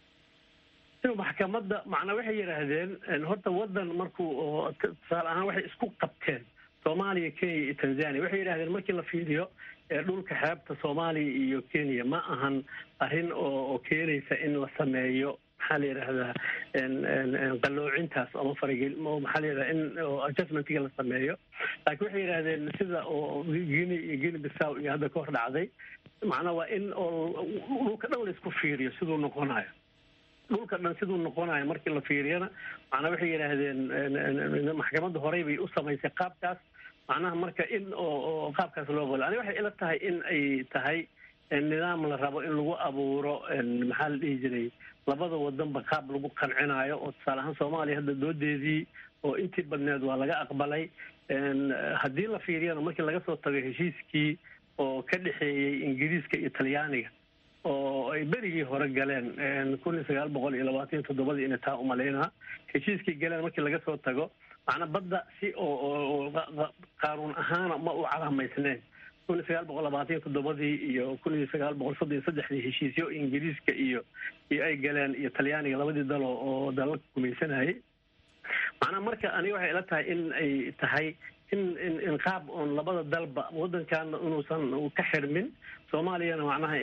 maxkamadda macnaa waxay yidhaahdeen horta wadan markuu tusaale ahaan waxay isku qabteen soomaaliya kenya iyo tanzania waxay yidhahdeen markii la fiiriyo dhulka xeebta soomaaliya iyo kenya ma ahan arrin oo keenaysa in la sameeyo maxaa la yidhahdaa qaloocintaas ama faragel maxaa la yidhahdaa in adjustmentiga la sameeyo laakiin waxay yidhahdeen sida oo guinea iyo guinea bissaw iyo hadda ka hor dhacday macnaa waa in oo dhulka dhan la isku fiiriyo siduu noqonayo dhulka dhan siduu noqonayo markii la fiiriyana macnaa waxay yidhaahdeen maxkamadda horey bay u samaysay qaabkaas macnaha marka in oo qaabkaas loo qolo ani waxay ila tahay in ay tahay nidaam la rabo in lagu abuuro maxaa la dhihi jiray labada wadanba qaab lagu qancinayo oo tusaale ahaan soomaaliya hadda doodeedii oo intii badneed waa laga aqbalay haddii la fiiriyana markii laga soo tago heshiiskii oo ka dhexeeyey ingiriiska iyo talyaaniga oo ay berigii hore galeen kun iyo sagaal boqol iyo labaatan iyo toddobadii inay taa umalaynaa heshiiskii galeen markii laga soo tago macnaa badda si oo qaanuun ahaana ma u calamaysneen kun iyo sagaal boqol labaatan iyo toddobadii iyo kun iyo sagaal boqol soddon iyo saddexdii heshiisyo ingiriiska iyo iyo ay galeen iyo talyaaniga labadii dalo oo dalalka gumaysanayay macnaa marka aniga waxay ila tahay in ay tahay in in in qaab oon labada dalba waddankaana inuusan ka xirmin soomaaliyana macnaha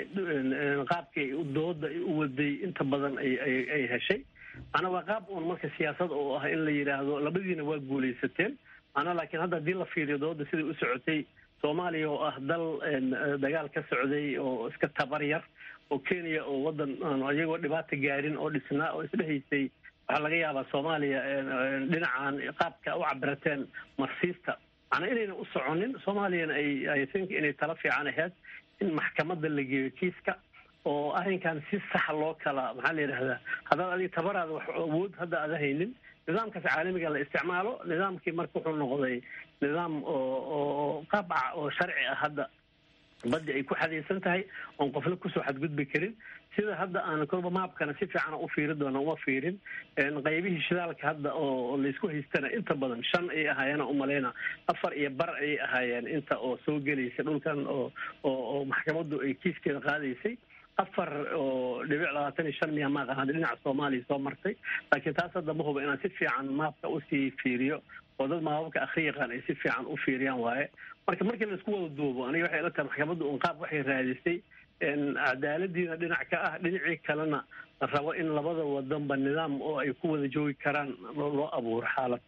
qaabkii dooda u waday inta badan ay ay ay heshay macnaa waa qaab uun marka siyaasad oo ah in la yidhaahdo labadiina waa guulaysateen macnaa laakiin hadda haddii la fiiriyo dooda siday u socotay soomaaliya oo ah dal dagaal ka socday oo iska tabar yar oo kenya oo waddan iyagoo dhibaata gaarin oo dhisnaa oo isdhehaysay waxaa laga yaabaa soomaaliya dhinacan qaabka u cabirateen marsiista macnaa inayna u soconin soomaaliyana ay i think inay tala fiican ahayd in maxkamadda la geeyo kiiska oo arrinkan si sax loo kala maxaa la yidhahdaa haddaad adiga tabaraada wax awood hadda aada haynin nidaamkaas caalamiga la isticmaalo nidaamkii marka wuxuu noqday nidaam oo oo qaabca oo sharci ah hadda baddi ay ku xadaysan tahay oon qofna kusoo xadgudbi karin sida hadda aan kolba maabkana si fiican u fiiri doona uma fiirin qaybihii shidaalka hadda oo laysku haystana inta badan shan ay ahaayeen umalayna afar iyo bar ayay ahaayeen inta oo soo gelaysa dhulkan oo oo maxkamaddu ay kiiskeeda qaadaysay afar oo dhibic labaatan iyo shan miya maaqan hadda dhinaca soomaaliya soo martay laakiin taas hadda ma huba inaan si fiican maabka usii fiiriyo oo dad maababka akri yaqaan ay si fiican u fiiriyaan waaye marka markii laisku wada duubo aniga waxay ila tahay maxkamadda un qaab waxay raadisay cadaaladiina dhinac ka ah dhinacii kalena la rabo in labada wadanba nidaam oo ay ku wada joogi karaan loo abuuro xaalad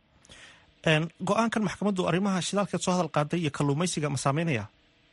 go-aankan maxkamaddu arrimaha shidaalkeed soo hadal qaaday iyo kalluumaysiga ma saameynaya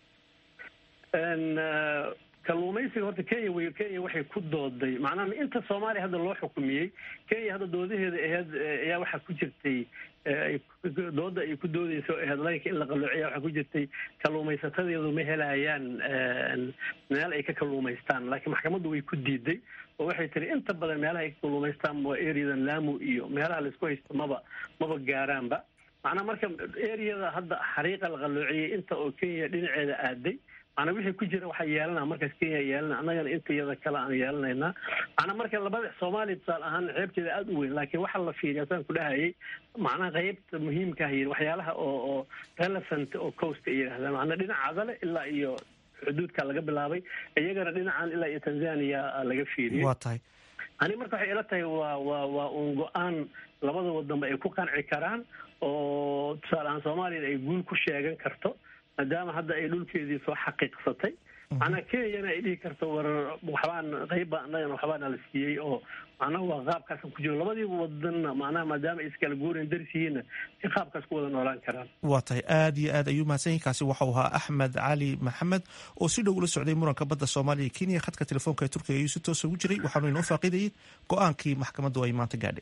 kalluumaysiga horta kenya wey kenya waxay ku dooday macnaha inta soomaaliya hadda loo xukumiyey kenya hadda doodaheeda aheyd ayaa waxaa ku jirtay dooda ay ku doodeyso aheyd laynka in la qalloociya waxaa ku jirtay kalluumaysatadeedu ma helayaan meel ay ka kalluumaystaan laakiin maxkamaddu way ku diiday oo waxay tiri inta badan meelaha ay ka kalluumaystaan waa areadan lamu iyo meelaha laisku haysto maba maba gaaraanba macnaha marka areada hadda xariiqa la qalloociyey inta oo kenya dhinaceeda aaday macnaa wixii ku jira waxaa yeelana markaas kenya yeelana annagana inta iyada kale aan yeelanaynaa macnaa marka labada soomaaliya tusaale ahaan ceebteeda aada u weyn laakiin waxaa la fiiriya saan ku dhahayay macnaha qeybta muhiimka ah yiri waxyaalaha oo oo relevant oo coast ay yidhahdaan macnaa dhinaca adale ilaa iyo xuduudka laga bilaabay iyagana dhinacan ilaa iyo tanzania laga fiiriyey waa tahay ani marka waxay ila tahay waa waa waa uun go-aan labada wadanba ay ku qanci karaan oo tusaale ahaan soomaaliyana ay guul ku sheegan karto maadaama hadda ay dhulkeedii soo xaqiiqsatay macnaa kenyana ay dhihi karto war waxbaan qeybbaa annagana waxbaana la siiyey oo macnaha waa qaabkaasan ku jiro labadiiba wadanna macnaha maadaama ay iskala guurayn daris yihiinna ay qaabkaas ku wada noolaan karaan waa tahay aad iyo aad ayuu mahadsan yahin kaasi waxau ahaa axmed cali maxamed oo si dhow ula socday muranka badda soomaaliya iyo kenya khadka telefoonka ee turkiga ayuu si toosa ugu jiray waxaanu inoo faaqidayay go-aankii maxkamaddu ay maanta gaadhay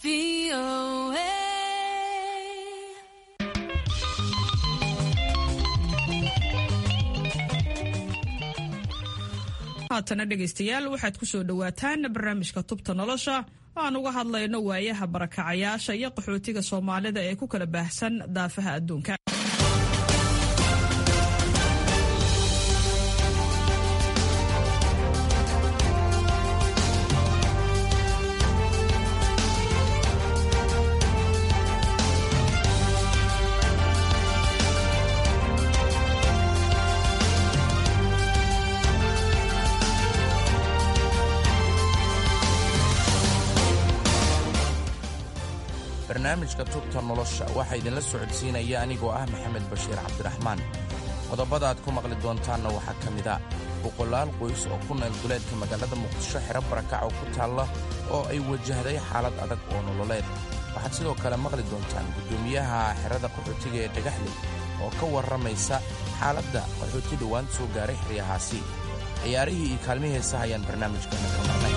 haatana dhegaystayaal waxaad ku soo dhowaataan barnaamijka tubta nolosha oo aan uga hadlayno waayaha barakacayaasha iyo qaxootiga soomaalida ee ku kala baahsan daafaha adduunka barnaamijka tubta nolosha waxaa idinla socodsiinaya anigoo ah maxamed bashiir cabdiraxmaan qodobada aad ku maqli doontaanna waxaa ka mid a boqolaal qoys oo ku nool duleedka magaalada muqdisho xero barakac oo ku taalla oo ay wajahday xaalad adag oo nololeed waxaad sidoo kale maqli doontaan guddoomiyaha xerada qaxootiga ee dhagaxley oo ka warramaysa xaaladda qaxooti dhowaan soo gaaray xeryahaasi ciyaarihii iyo kaalmihii heesaha ayaan barnaamijkeenna ka marnay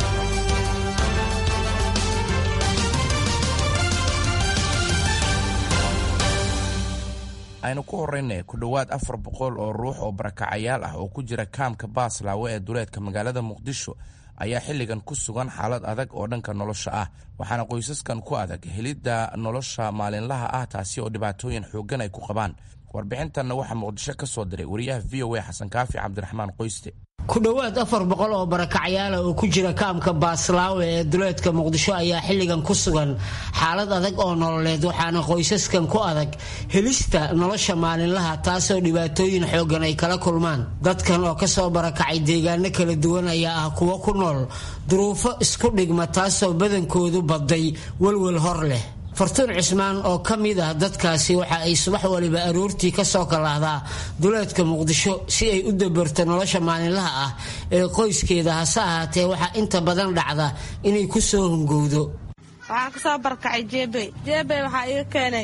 aynu ku horrayna ku dhowaad afar boqol oo ruux oo barakacayaal ah oo ku jira kaamka baaslaawe ee duleedka magaalada muqdisho ayaa xilligan ku sugan xaalad adag oo dhanka nolosha ah waxaana qoysaskan ku adag helidda nolosha maalinlaha ah taasi oo dhibaatooyin xooggan ay ku qabaan warbixintanna waxaa muqdisho ka soo diray wariyaha v o a xasan kaafi cabdiraxmaan qoyste ku dhowaad afar boqol oo barakacyaala oo ku jira kaamka baaslaawe ee duleedka muqdisho ayaa xilligan ku sugan xaalad adag oo nololeed waxaana qoysaskan ku adag helista nolosha maalinlaha taasoo dhibaatooyin xooggan ay kala kulmaan dadkan oo kasoo barakacay deegaano kala duwan ayaa ah kuwo ku nool duruufo isku dhigma taasoo badankoodu baday welwel hor leh fartuun cismaan oo ka mid ah dadkaasi waxa ay subax waliba aroortii kasoo kalaahdaa duleedka muqdisho si ay u dabarto nolosha maalinlaha ah ee qoyskeeda hase ahaatee waxaa inta badan dhacda inay ku soo hungowdo waxaan kasoo barkacay jeebey jeebey waxaa iga keenay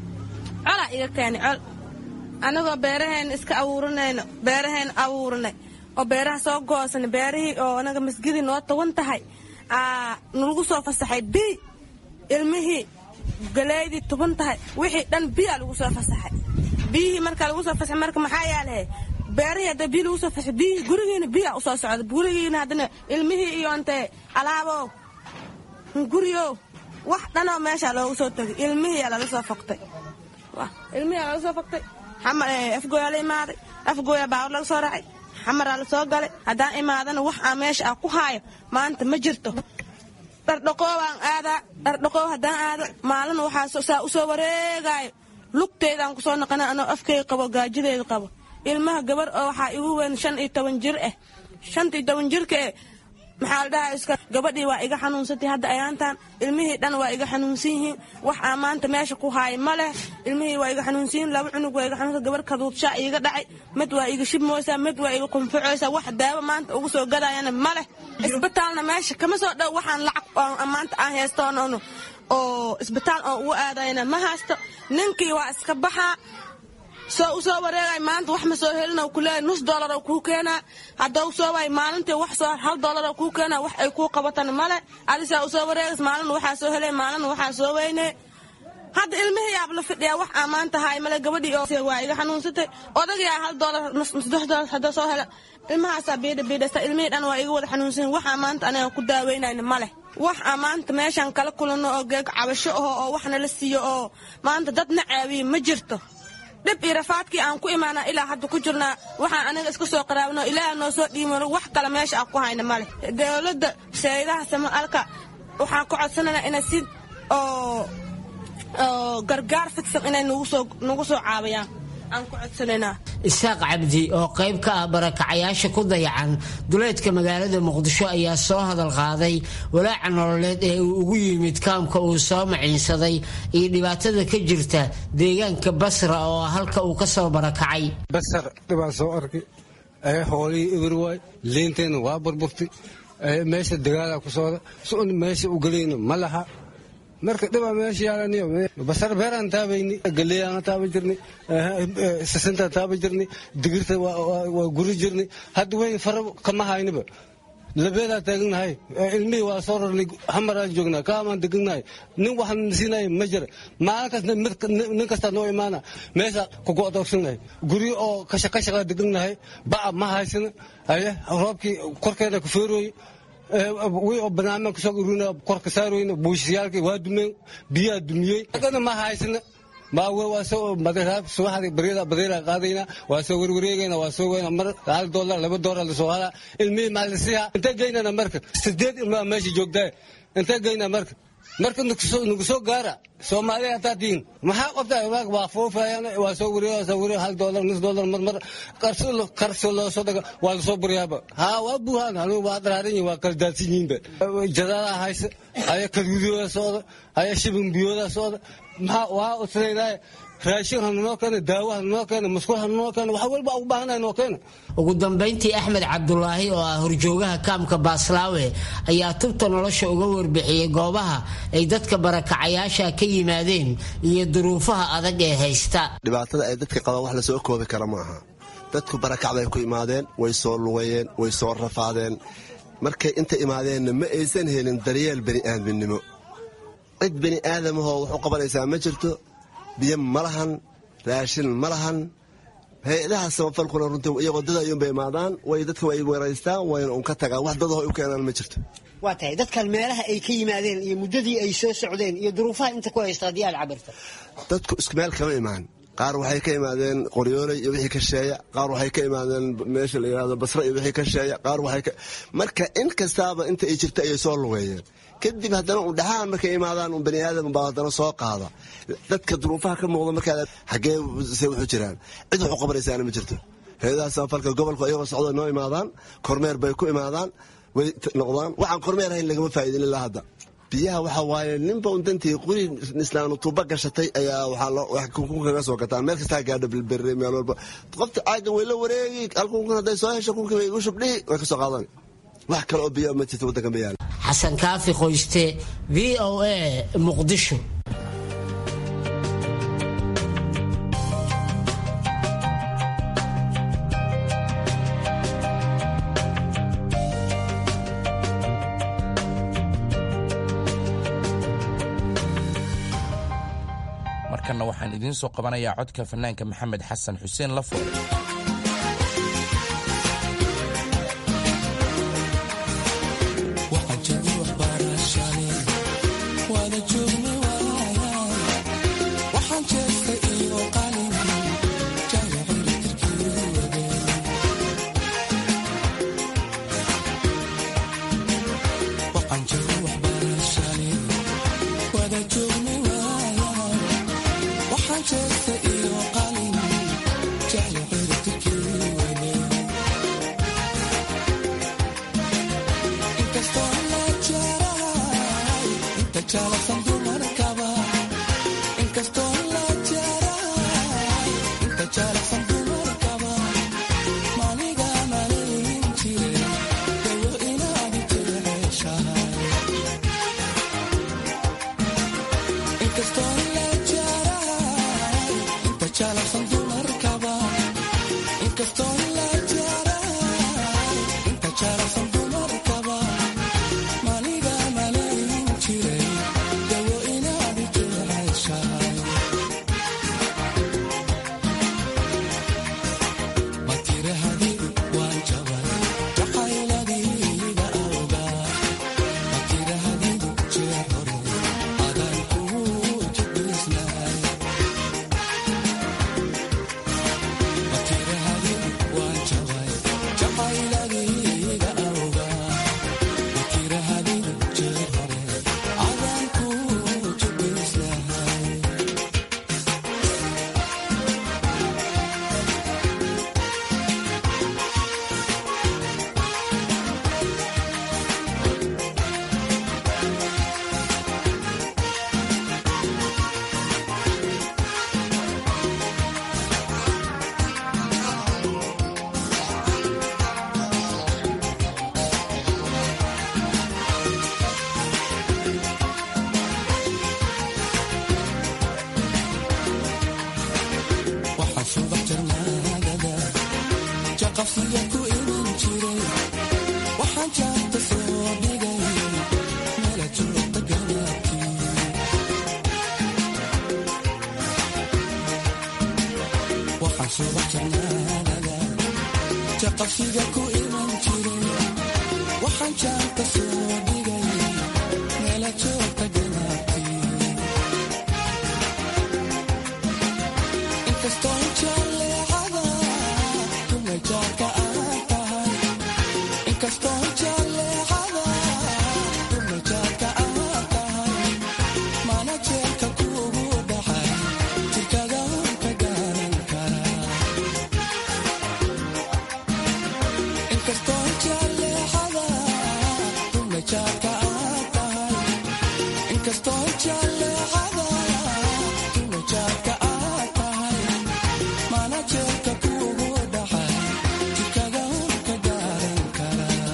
colaa iga keenay col anagoo beeraheenna iska awuuranayno beeraheenna awuuranay oo beeraha soo goosanay beerihii oo anaga masgidii noo tawan tahay nalagu soo fasaxay bi ilmihii galeydii tuban tahay wixii dhan biyaa lagu soo fasaxay biyihii markaa lagu soo fasaxay marka maxaa yaalahe beerihii hadda biyo lagu soo fasaxay biyihii gurigiina biyaa usoo socda gurigiina haddana ilmihii iyo intee alaabow guriyow wax dhanoo meeshaa loogu soo tegay ilmihiiyaa lala soo fogtay ilmihiyaa lala soo fogtay afgooyaa la imaaday afgooyaa baawar laga soo raacay xamaraa la soo galay haddaan imaadana wax aan meesha ah ku haayo maanta ma jirto dhardhaqoobaan aadaa dhardhaqoob haddaan aado maalin waxaa saa u soo wareegaayo lugteydaan kusoo naqana anoo afkeyga qabo gaajadeeda qabo ilmaha gabar oo waxaa igu weyn shan iyo toban jir ah shanta iyo toban jirka eh maxaa la dhahaa iska gabadhii waa iga xanuunsantay hadda ayaantaan ilmihii dhan waa iga xanuunsan yihiin wax aan maanta meesha ku haaya ma leh ilmihii waa iga xanuunsan yihiin laba cunug waa iga xanuunsan gabar kaduudshaa iiga dhacay mid waa iga shibmooysaa mid waa iga qunfucoysaa wax daawo maanta ugu soo gadayana ma leh isbitaalna meesha kama soo dhow waxaan lacag oo maanta aan heystoonono oo isbitaal oo ugu aadayna ma haysto ninkii waa iska baxaa soo u soo wareegay maanta wax ma soo helin oo kuleeyahay nus dollar oo kuu keenaa hadda u soo waay maalintii wax soo hal dollar oo kuu keenaa wax ay kuu qabatan male adisaa u soo wareegays maalin waxaa soo helay maalin waxaa soo weyne hadda ilmihii yaab la fidhiyaa wax aan maanta haay male gabadhii oo waa iga xanuunsatay odagiyaa hal dollar nus saddex dollar hadda soo hela ilmahaasaa biidha biidhasta ilmihii dhan waa iga wada xanuunsan waxaa maanta aniga ku daaweynayna male wax aan maanta meeshaan kala kulanno oo geeg cabasho aho oo waxna la siiyo oo maanta dad na caawiye ma jirto dhib iyo rafaadkii aan ku imaana ilaa hadda ku jirnaa waxaan aniga iska soo qaraabno ilaaha noo soo dhiimano wax kale meesha aan ku hayna male dowladda saydaha samaalka waxaan ku codsanaynaa inay si oo gargaar fidsan inay nagu soo caawiyaan aan ku codsanaynaa isaaq cabdi oo qayb ka ah barakacayaasha ku dayacan duleedka magaalada muqdisho ayaa soo hadal qaaday walaaca nololeed ee uu ugu yimid kaamka uu soo maciinsaday iyo dhibaatada ka jirta deegaanka basra oo halka uu ka soo barakacay basar dhibaa soo arkay hoolihii eber waay leenteenna waa burburtay meesha dagaalaa ku socda sun meesha u gelayna ma laha marka dhibaa meesha yaalaniyo basar beeraan taabayni galeeyaan taaba jirnay sisintaa taaba jirnay digirta waa guri jirnay hadda weyn fara kama hayniba labeedaa taaganahay ilmihii waa soo rarnay hamaraan joognaa kaamaan deganahay nin waxaan siinay ma jira maalin kasta nin kastaa noo imaana meesha kugu adoogsannahay guryo oo kashakashakaa deganahay baca ma haysana aye roobkii korkeeda ku feerooye wi oo banaanmaan kasoo urina korka saarooyna buushiyaalkii waa dumeen biyaa dumiyey agana ma haysana maawe waa soo madaraab subaxdii baryada badeera qaadayna waa soo werwareegayna waa soo weyna mar hal doolar laba doolar lasoo halaa ilmihii maalisiha intee geynana marka sideed ilmaa meesha joogtaa intee geyna marka marka nagu soo gaara soomaaliya hataa tihin maxaa qabtaa waa foofayaan waa soo wareega soo wareega hal doolar nus doolar marmar karso loo soo daga waa lasoo buryaaba haa waa buuhaan anigu waa daraaran yihin waa kala daadsan yihiinba jadaada haysa aya kaduudiyooda socda aya shibin biyooda socda maxaa waa usnaynaaye raashin hanunoo keena daawo hanunoo keena musqul hanunoo keena wax walba u baahanahay noo keena ugu dambayntii axmed cabdulaahi oo ah horjoogaha kaamka baaslaawe ayaa tubta nolosha uga warbixiyey goobaha ay dadka barakacayaasha ka yimaadeen iyo duruufaha adag ee haysta dhibaatada ay dadka qabaan wax lasoo koobi kara ma aha dadku barakac bay ku imaadeen way soo lugayeen way soo rafaadeen markay inta imaadeenna ma aysan helin daryeel bani'aadminimo cid bani aadamahoo wax u qabanaysaa ma jirto biyo ma lahan raashin ma lahan hay-adaha samafalkuna runtii iyagoo dad ayuunba imaadaan way dadka way waraystaan wayna un ka tagaan wax dadaho u keenaan ma jirto waa tahay dadkan meelaha ay ka yimaadeen iyo muddadii ay soo socdeen iyo duruufaha inta ku haysta haddii aad cabirta dadku isku meel kama imaan qaar waxay ka imaadeen qoryooley iyo wixii ka sheeya qaar waxay ka imaadeen meesha la yidhahdo basre iyo wixii ka sheeya qaar waxay ka marka in kastaaba inta ay jirta ayay soo lugeeyeen kadib haddana un dhaxaan markay imaadaan un bani aadam baa haddana soo qaada dadka duruufaha ka muuqda markaa xaggee se wuxuu jiraan cid wax u qabanaysaana ma jirto hay-adaha samafalka gobolku ayagoo socdo noo imaadaan kormeer bay ku imaadaan way noqdaan waxaan kormeer ahayn lagama faa'idin ilaa hadda biyaha waxa waaye ninba un dantii quri islaanu tuuba gashatay ayaa waxaa kaga soo gataa meel kastaa gaadho bilbere meel walba qofta caagan way la wareegi halkunkun hadday soo hesho kunkii way igu shubdhihi way ka soo qaadan wax kale oo biyo ma jirto waddanka ma yaala xasan kaafi qoyste v o a muqdisho markanna waxaan idiin soo qabanayaa codka fanaanka maxamed xasan xuseen lafo jaqafsiga ku iman jiray waxaan jaanta soo dhigay meela joogta galaabkii waxaan subax jarnaanada jaqafsiga ku iman jiray waxaan jaanta soo dhigay meela joogta galaabkii inkastoo jaleecada dumajaarka aan tahay inkastoo jaleecada dumajaarka aan tahay mana jeelka kuugu dhacay jirkada ka gaaran karaa inkastoo jaleecada dumajaarka aan tahay inkastoo jaleecada dumajaarka aan tahay mana jeelka kuugu dhacay jirkada ka gaaran karaa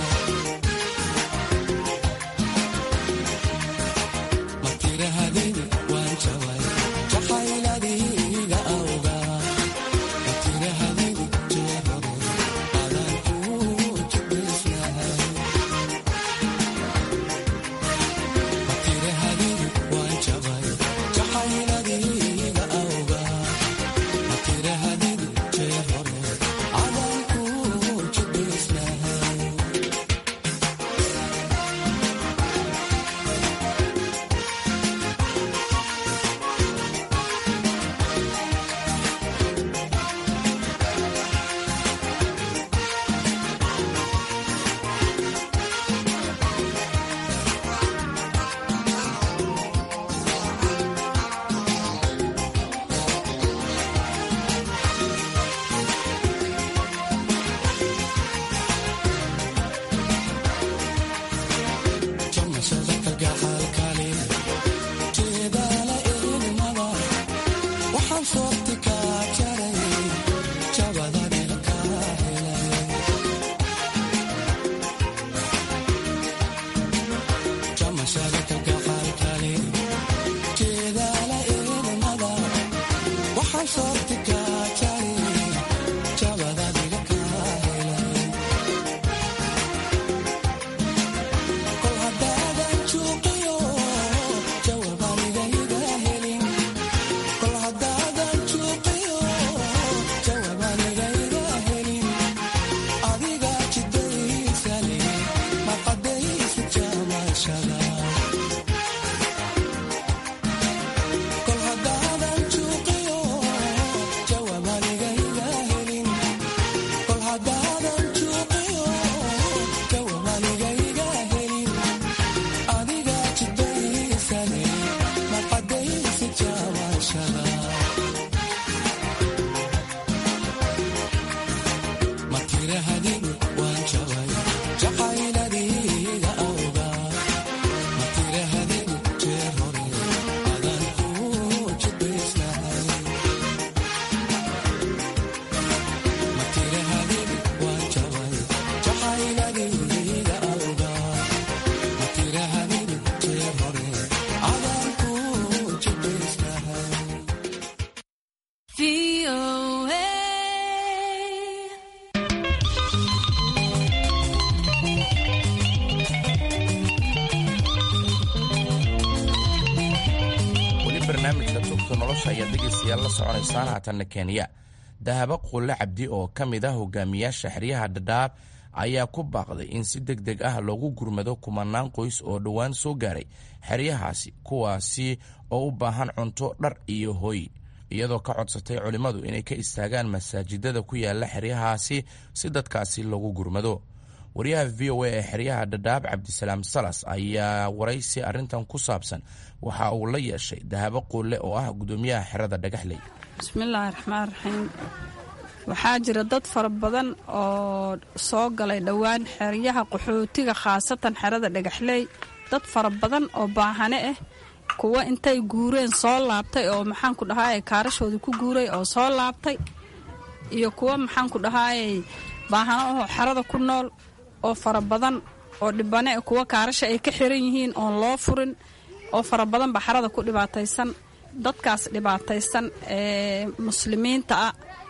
ma tirahadin waan jabay jacayladiga awgaa ma tirahadin jeerore adaan kuu jibisnahay ma tirahadin waan jabay jacayladiga awgaa ma tirahadin jeerore adaan kuu jibisnahay jamashada kalgacaalkale jeedaala ilmada waxaan soorti kaa jaray jabadaniga kaa helay jamashada kalgacaalkale jeedaala ilmada waxaan soorti kaa jaray jabadaniga kaa helay kol haddaadan juuqiyo jawaabanigahiga helin kol haddaadan juuqiyo jawaabanigahiga helin adiga jidaysale maqadaysi jamashada kol haddaadan juuqiyo jawaabanigahiga helin kol haddaadan juuqiyo jawaabanigahiga helin adiga jidaysane maqadaysi jamashada ma tirahadin waan jabay jacayladiga awgaa ma tirahadin jeer hore adaan kuu jidaysnahay ma tirahadin waan jabay jacayladiga awgaa ma tirahadin jeer hore adaan kuu jidaysnahay weli barnaamijka tubta nolosha ayaad dhegaystayaal la soconaysaan haatanna kenya dahabo quulle cabdi oo ka mid ah hogaamiyaasha xeryaha dhadhaab ayaa ku baaqday in si deg deg ah loogu gurmado kumanaan qoys oo dhowaan soo gaaray xeryahaasi kuwaasi oo u baahan cunto dhar iyo hoy iyadoo ka codsatay culimmadu inay ka istaagaan masaajidada ku yaala xeryahaasi si dadkaasi loogu gurmado wariyaha v o a ee xeryaha dhadhaab cabdisalaam salas ayaa waraysi arrintan ku saabsan waxa uu la yeeshay dahabo quulle oo ah gudoomiyaha xerada dhagaxley bismillaahi raxmaan raxiim waxaa jira dad fara badan oo soo galay dhowaan xeryaha qaxootiga khaasatan xerada dhagaxley dad fara badan oo baahane ah kuwa intay guureen soo laabtay oo maxaanku dhahaayay kaarashooda ku guuray oo soo laabtay iyo kuwa maxaanku dhahaayay baahano ahoo xerada ku nool oo fara badan oo dhibane kuwa kaarasha ay ka xiran yihiin oon loo furin oo fara badan ba xerada ku dhibaataysan dadkaas dhibaataysan ee muslimiinta ah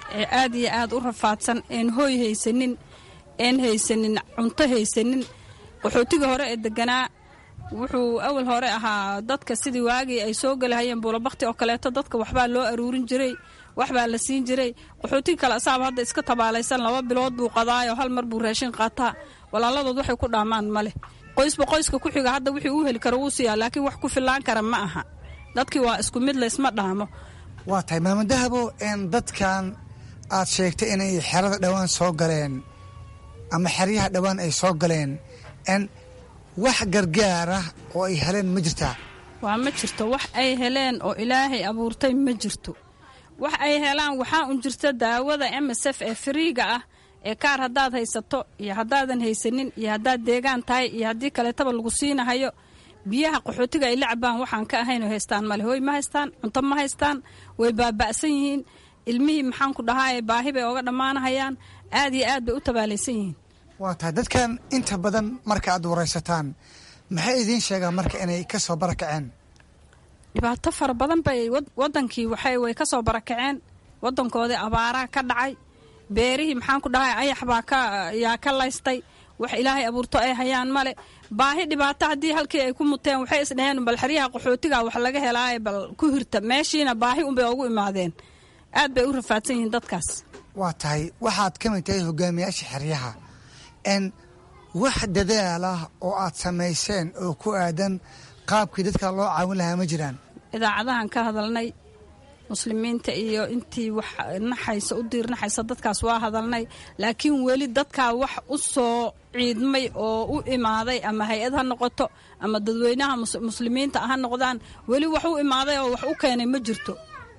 ee aad iyo aad u rafaadsan een hooy haysanin een haysanin cunto haysanin qaxootiga hore ee deganaa wuxuu awal hore ahaa dadka sidii waagii ay soo gelahayeen buulabakti oo kaleeto dadka waxbaa loo aruurin jiray waxbaa la siin jiray qaxootiga kale asaaba hadda iska tabaalaysan laba bilood buu qadaayoo hal mar buu raashin qaataa walaaladood waxay ku dhaamaan ma leh qoysba qoyska ku xiga hadda wixii uu heli karo wuu siiyaa laakiin wax ku fillaan kara ma aha dadkii waa isku mid laysma dhaamo waa tahay maama dahabo n dadkan aad sheegtay inay xerada dhowaan soo galeen ama xeryaha dhowaan ay soo galeen n wax gargaara oo ay heleen ma jirtaa waa ma jirto wax ay heleen oo ilaahay abuurtay ma jirto wax ay helaan waxaa un jirta daawada msf ee fariiga ah ee kaar haddaad haysato iyo haddaadan haysanin iyo haddaad deegaan tahay iyo haddii kaleetaba lagu siinahayo biyaha qaxootiga ay la cabaan waxaan ka ahaynoo haystaan male hooy ma haystaan cunto ma haystaan way baaba'san yihiin ilmihii maxaan ku dhahaaye baahi bay ooga dhammaanahayaan aad iyo aad bay u tabaalaysan yihiin waa tahay dadkan inta badan marka aad waraysataan maxay idiin sheegaan marka inay ka soo barakaceen dhibaato fara badan bay wadankii waxay way ka soo barakaceen wadankoodii abaaraa ka dhacay beerihii maxaan ku dhahay ayax baa yaa ka laystay wax ilaahay abuurto ay hayaan male baahi dhibaato haddii halkii ay ku muteen waxay isdhaheen bal xeryaha qaxootiga wax laga helaaye bal ku hirta meeshiina baahi unbay ugu imaadeen aad bay u rafaadsan yihiin dadkaas waa tahay waxaad ka mid tahay hogaamiyaasha xeryaha n wax dadaal ah oo aad samayseen oo ku aadan qaabkii dadka loo caawin lahaa ma jiraan idaacadahan ka hadalnay muslimiinta iyo intii wax naxaysa u diirnaxaysa dadkaas waa hadalnay laakiin weli dadkaa wax u soo ciidmay oo u imaaday ama hay-ad ha noqoto ama dadweynaha muslimiinta ha noqdaan weli wax u imaaday oo wax u keenay ma jirto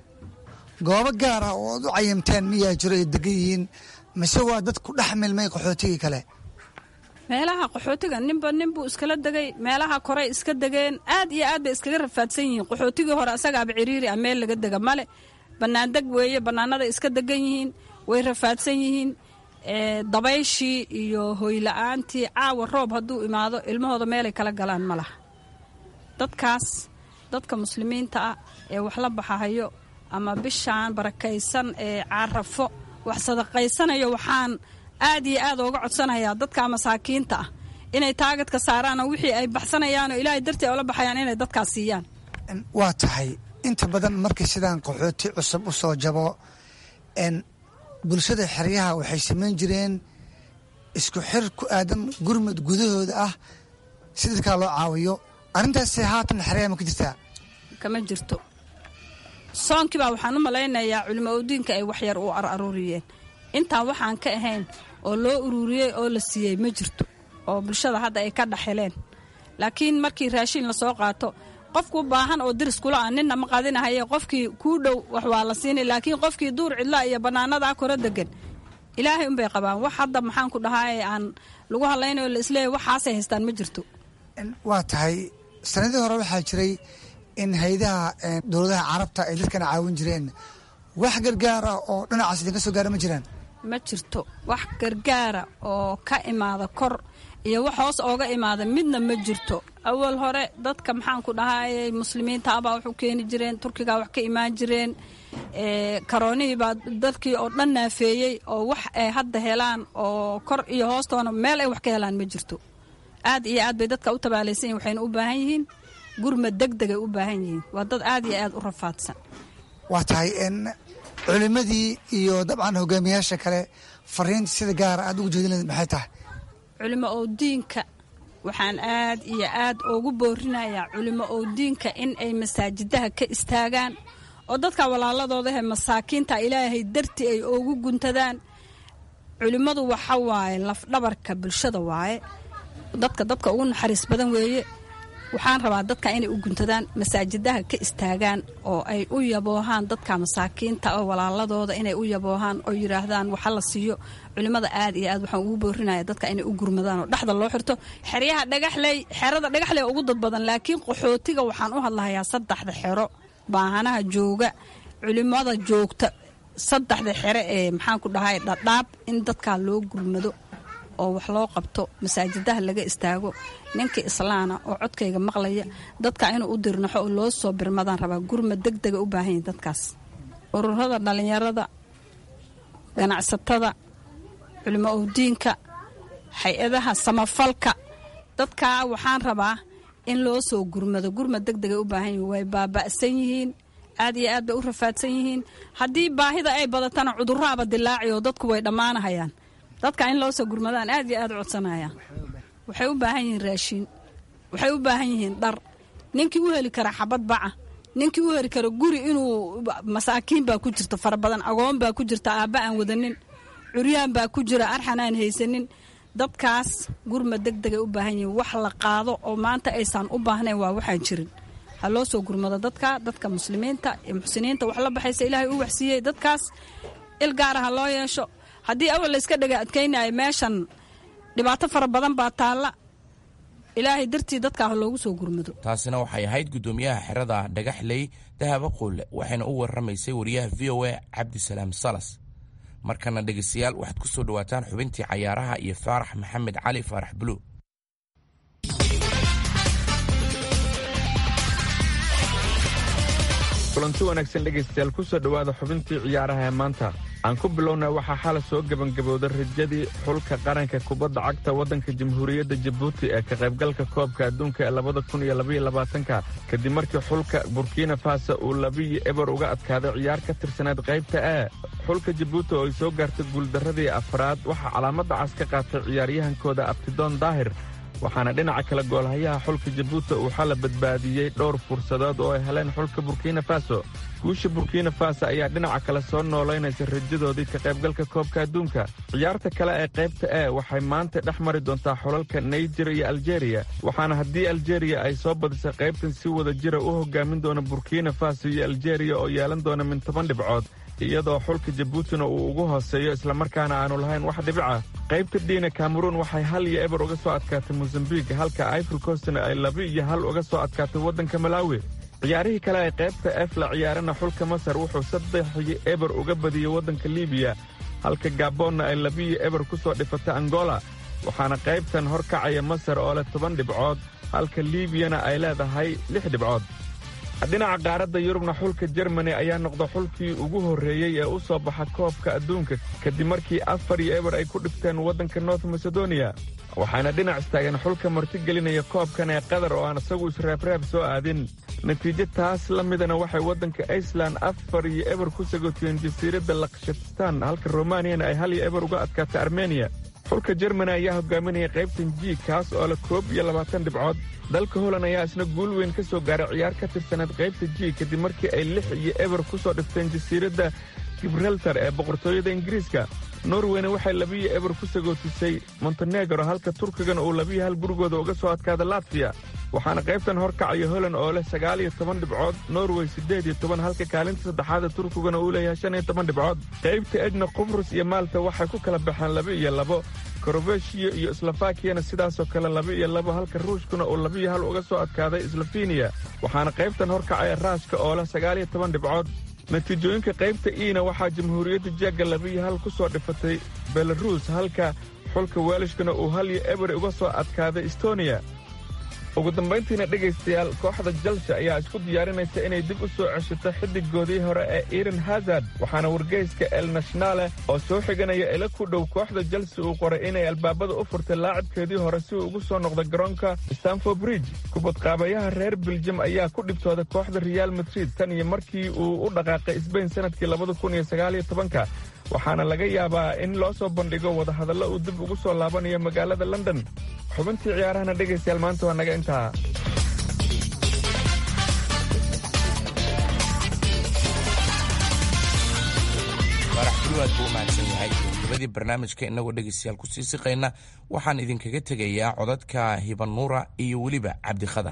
goobo gaar ah oo aad u cayimteen miyaa jiro ay degan yihiin mise waa dad ku dhex milmay qaxootigii kale meelaha qaxootiga ninba ninbuu iskala degay meelaha korey iska degeen aad iyo aad bay iskaga rafaadsan yihiin qaxootigii hore asagaaba ciriiri ah meel laga dega male bannaan deg weeye bannaanaday iska degan yihiin way rafaadsan yihiin dabayshii iyo hoyla-aantii caawa roob hadduu imaado ilmahooda meelay kala galaan ma laha dadkaas dadka muslimiinta ah ee wax la baxahayo ama bishaan barakaysan ee carafo wax sadaqaysanayo waxaan aad iyo aad ooga codsanayaa dadka masaakiinta ah inay taagadka saaraanoo wixii ay baxsanayaanoo ilaahay dartii oola baxayaan inay dadkaas siiyaan waa tahay inta badan markii sidaan qaxooti cusub u soo jabo n bulshada xeryaha waxay samayn jireen isku xir ku aadan gurmud gudahooda ah si dadkaa loo caawiyo arrintaasi haatan xeryaha ma ka jirtaa kama jirto soonkii baa waxaan u malaynayaa culimo owdiinka ay waxyar u araruuriyeen intaan waxaan ka ahayn oo loo ururiyey oo la siiyey ma jirto oo bulshada hadda ay ka dhaxeleen laakiin markii raashiin lasoo qaato qofku baahan oo diris kula ah ninna ma qadinahaye qofkii kuu dhow wax waa la siinay laakiin qofkii duur cidla iyo bannaanadaa kora degan ilaahay unbay qabaan wax hadda maxaan ku dhahaye aan lagu hadlaynayo la isleeyahy waxaasay haystaan ma jirto waa tahay sanadii hore waxaa jiray in haydaha dowladaha carabta ay dadkana caawin jireen wax gargaara oo dhinacaas idinka soo gaara ma jiraan ma jirto wax gargaara oo ka imaada kor iyo wax hoos ooga imaada midna ma jirto awal hore dadka maxaan ku dhahayay muslimiinta abaa wax u keeni jireen turkigaa wax ka imaan jireen karoonihii baa dadkii oo dhan naafeeyey oo wax ay hadda helaan oo kor iyo hoostoona meel ay wax ka helaan ma jirto aad iyo aad bay dadka u tabaalaysan yihin waxayna u baahan yihiin gurmad deg degay u baahan yihiin waa dad aad iyo aad u rafaadsan waa tahay culimadii iyo dabcan hogaamiyaasha kale fariinta sida gaara aad ugu jeedin lahayd maxay tahay culimo owdiinka waxaan aad iyo aad ugu boorinayaa culimo owdiinka in ay masaajidaha ka istaagaan oo dadka walaaladoodahe masaakiinta ilaahay darti ay ugu guntadaan culimmadu waxa waaye lafdhabarka bulshada waaye dadka dadka ugu naxariis badan weeye waxaan rabaa dadka inay u guntadaan masaajidaha ka istaagaan oo ay u yaboohaan dadka masaakiinta oo walaaladooda inay u yaboohaan oo yidhaahdaan waxa la siiyo culimmada aad iyo aad waxaan ugu boorinaya dadka inay u gurmadaan oo dhexda loo xirto xeryaha dhagaxley xerada dhagaxley ugu dad badan laakiin qaxootiga waxaan u hadlahayaa saddexda xero baahanaha jooga culimmada joogta saddexda xere ee maxaan ku dhahay dhadhaab in dadkaa loo gurmado oo wax loo qabto masaajidaha laga istaago ninka islaana oo codkayga maqlaya dadka inuu u dirnaxo oo loo soo birmadaan rabaa gurmad deg dega u baahan yahin dadkaas ururada dhallinyarada ganacsatada culimo owdiinka hay-adaha samafalka dadkaa waxaan rabaa in loo soo gurmado gurmad deg degay u baahan yihiin way baaba'san yihiin aad iyo aad bay u rafaadsan yihiin haddii baahida ay badatana cudurraaba dilaaci oo dadku way dhammaanahayaan dadka in loo soo gurmadaan aad iyo aad u codsanayaan waxay u baahan yihiin raashiin waxay u baahan yihiin dhar ninkii u heli kara xabad baca ninkii u heli kara guri inuu masaakiin baa ku jirta fara badan agoon baa ku jirta aabba aan wadanin curyaan baa ku jira arxan aan haysanin dadkaas gurmad deg degay u baahan yihiin wax la qaado oo maanta aysan u baahnayn waa waxaan jirin ha loo soo gurmado dadka dadka muslimiinta iyo muxsiniinta wax la baxaysa ilaahay u waxsiiyey dadkaas il gaara ha loo yeesho haddii awal layska dhega adkaynayo meeshan dhibaato fara badan baa taalla ilaahay dartii dadkaa ha loogu soo gurmado taasina waxay ahayd guddoomiyaha xerada dhagaxley dahaba quulle waxayna u warramaysay wariyaha v o a cabdisalaam salas markana dhegaystayaal waxaad ku soo dhowaataan xubintii cayaaraha iyo faarax maxamed cali faarax buluug kulanti wanaagsan dhegaystayaal ku soo dhowaada xubintii ciyaaraha ee maanta aan ku bilowna waxaa xala soo gebangabowday rajadii xulka qaranka kubadda cagta waddanka jamhuuriyadda jabuuti ee ka qaybgalka koobka adduunka ee labada kun iyo labaiyo labaatanka kadib markii xulka burkina faso uu labiyo eber uga adkaaday ciyaar ka tirsaneed qaybta e xulka jabuuti oo ay soo gaartay guuldarradii afraad waxaa calaamadda cas ka qaatay ciyaaryahankooda abtidoon daahir waxaana dhinaca kale goolhayaha xulka jabuuti uu xala badbaadiyey dhowr fursadood oo ay heleen xulka burkina faso guusha burkina faso ayaa dhinaca kale soo noolaynaysa rajadoodii ka qaybgalka koobka adduunka ciyaarta kale ee qaybta e waxay maanta dhex mari doontaa xulalka naijer iyo aljeeriya waxaana haddii aljeeriya ay soo badisay qaybtan si wada jira u hogaamin doona burkina faso iyo aljeeriya oo yeelan doona min toban dhibcood iyadoo xulka jabuutina uu ugu hooseeyo islamarkaana aanu lahayn wax dhibica qaybta dhiina kameruun waxay hal iyo eber uga soo adkaatay mosambik halka ifil costna ay laba iyo hal uga soo adkaatay waddanka malaawi ciyaarihii kale ee qaybta ef la ciyaarana xulka masar wuxuu saddex iyo eber uga badiyey waddanka libiya halka gaboonna ay labiyo eber ku soo dhifatay angola waxaana qaybtan hor kacaya masar oo leh toban dhibcood halka liibiyana ay leedahay lix dhibcood dhinaca qaaradda yurubna xulka jermani ayaa noqda xulkii ugu horreeyey ee u soo baxa koobka adduunka kadib markii afar iyo eber ay ku dhifteen waddanka north macedonia waxaana dhinac istaageen xulka martigelinaya koobkan ee qatar oo aan isagu isreebreeb soo aadin natiijo taas la midana waxay waddanka iceland afar iyo eber ku sagotiyeen jasiiradda lakshatistan halka romaniyana ay hal iyo eber uga adkaatay armeniya xulka jermani ayaa hogaaminaya qaybtan ji kaas oo leh koob iyo labaatan dhibcood dalka holand ayaa isna guul weyn ka soo gaaray ciyaar ka tirsaneed qaybta ji kadib markii ay lix iyo eber ku soo dhifteen jasiiradda gibraltar ee boqortooyada ingiriiska norweyna waxay labiyo eber ku sagootisay montenegro halka turkigana uu labiyo hal gurigooda uga soo adkaada latfiya waxaana qaybtan hor kacaya holand oo leh sagaal iyo toban dhibcood norway siddeed iyo toban halka kaalinta saddexaada turkiguna uu leeyahay shan iyo toban dhibcood qaybta edna qubrus iyo maalta waxay ku kala baxeen laba iyo labo korobeshiya iyo slofakiyana sidaasoo kale laba iyo labo halka ruushkuna uu labiyo hal uga soo adkaaday slofeniya waxaana qaybtan hor kacaya raashka oo leh sagaal iyo toban dhibcood natiijooyinka qaybta iina waxaa jamhuuriyadda jegga labiyo hal ku soo dhifatay belaruus halka xulka weelishkana uu hal iyo eber uga soo adkaaday estoniya ugu dambayntiina dhegaystayaal kooxda jalsi ayaa isku diyaarinaysa inay dib u soo ceshato xiddigoodii hore ee iran hazard waxaana wargeyska el nationale oo soo xiganaya ila ku dhow kooxda jalsi uu qoray inay albaabada u furtay laacibkeedii hore si uu ugu soo noqda garoonka stanford bridge kubadqaabayaha reer beljum ayaa ku dhibtooday kooxda real madrid tan iyo markii uu u dhaqaaqay sbain sanadkii labada kun iyo sagaaliyo tobanka waxaana laga yaabaa in loo soo bandhigo wadahadallo uu dib ugu soo laabanayo magaalada london xubintii ciyaarahana dhegaystayaal maanta waa naga intaa faarax buluwaad buu u mahadsan yahay gabagabadii barnaamijka innagoo dhegaystayaal ku sii siqayna waxaan idinkaga tegayaa codadka hibanuura iyo weliba cabdikhadar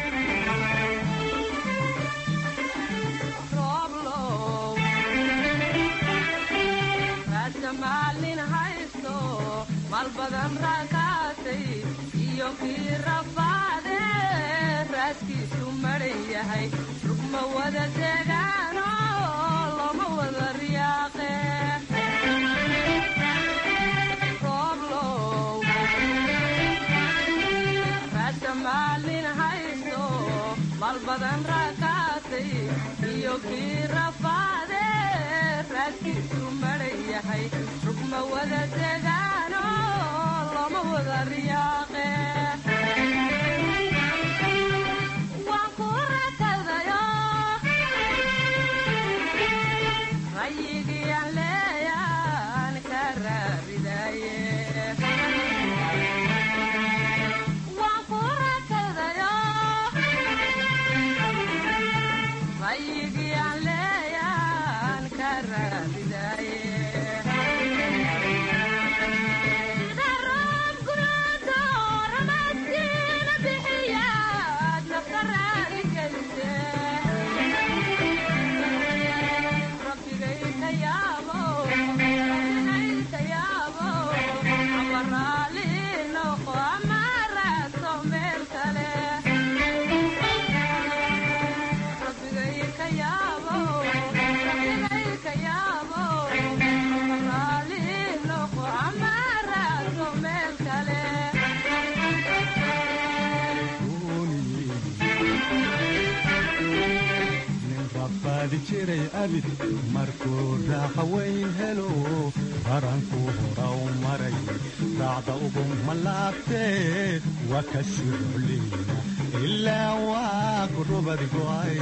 malbadan raakaatay iyo kii rafaade raaskiisu maran yahay rugma wada degaano loma wada riyaaqe rooblow raasa maalin haysto malbadan raakaatay iyo kii rafaade xaadkiisu maran yahay rugma wada degaano loma wada riyaaqe waan ku rakadayo rayigii aan leeyaan ka raaridaye waan ku rakadayo rayigii aan leeyaan ka raaridaye sida roob gunaado ramadkiina bixiyaad nafta raali gelise rabbigay ka yaabo rabbigay ka yaabo ama raali noqo ama raadso meel kale rabbigay ka yaabo rabbigay ka yaabo ama raali noqo ama raadso meel kale nin rabbaadi jiray abid markuu raaqa weyn helo baranku hora u maray raacda ugu malaabtee waa ka sirocleyna ilaa waa ku rubad go'ay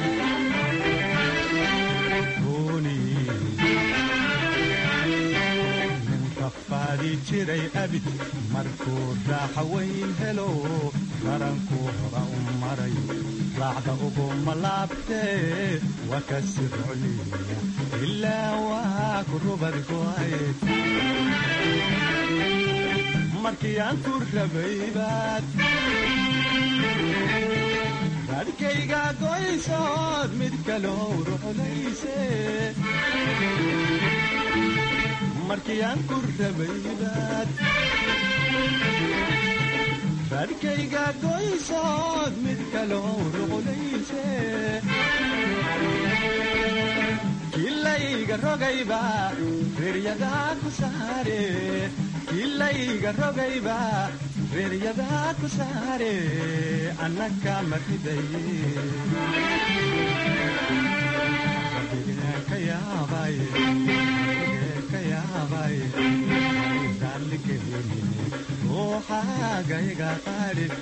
nin rafaadi jiray abid markuu raaqa weyn helo baranku hora u maray raacda ugu malaabtee waa ka sirocleyna ilaa waa ku rubad go'ay markii aan ku rabay baad raadkayga goysood mid kaloo ruxlayse markii aan ku rabay baad raadkayga goysood mid kaloo ruxlayse kilayga rogayba reeryadaa ku saare kilayga rogayba reeryadaa ku saare annaka maridaye ka yaabay ka yaabay raalligelin ruuxaagayga qaadhin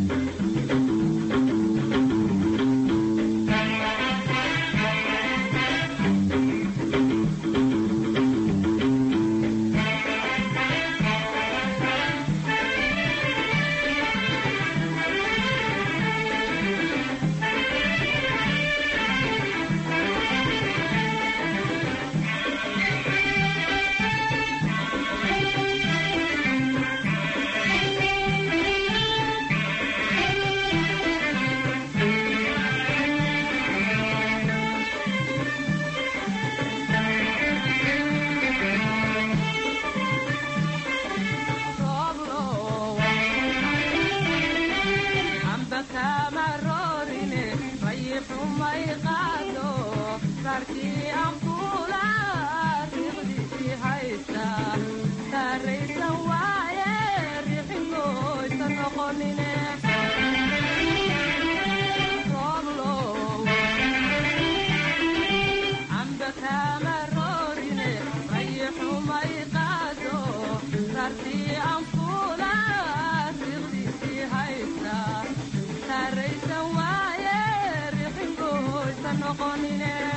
amba kama roorine rayixumay qaado raarkii aan fuula riiqdiisii haysta saaraysan waaye riixingoysa noqonine amba kama roorine rayixumay qaado raarkii aan fuula riiqdiisii haysta saaraysan waaye riixingoysa noqonine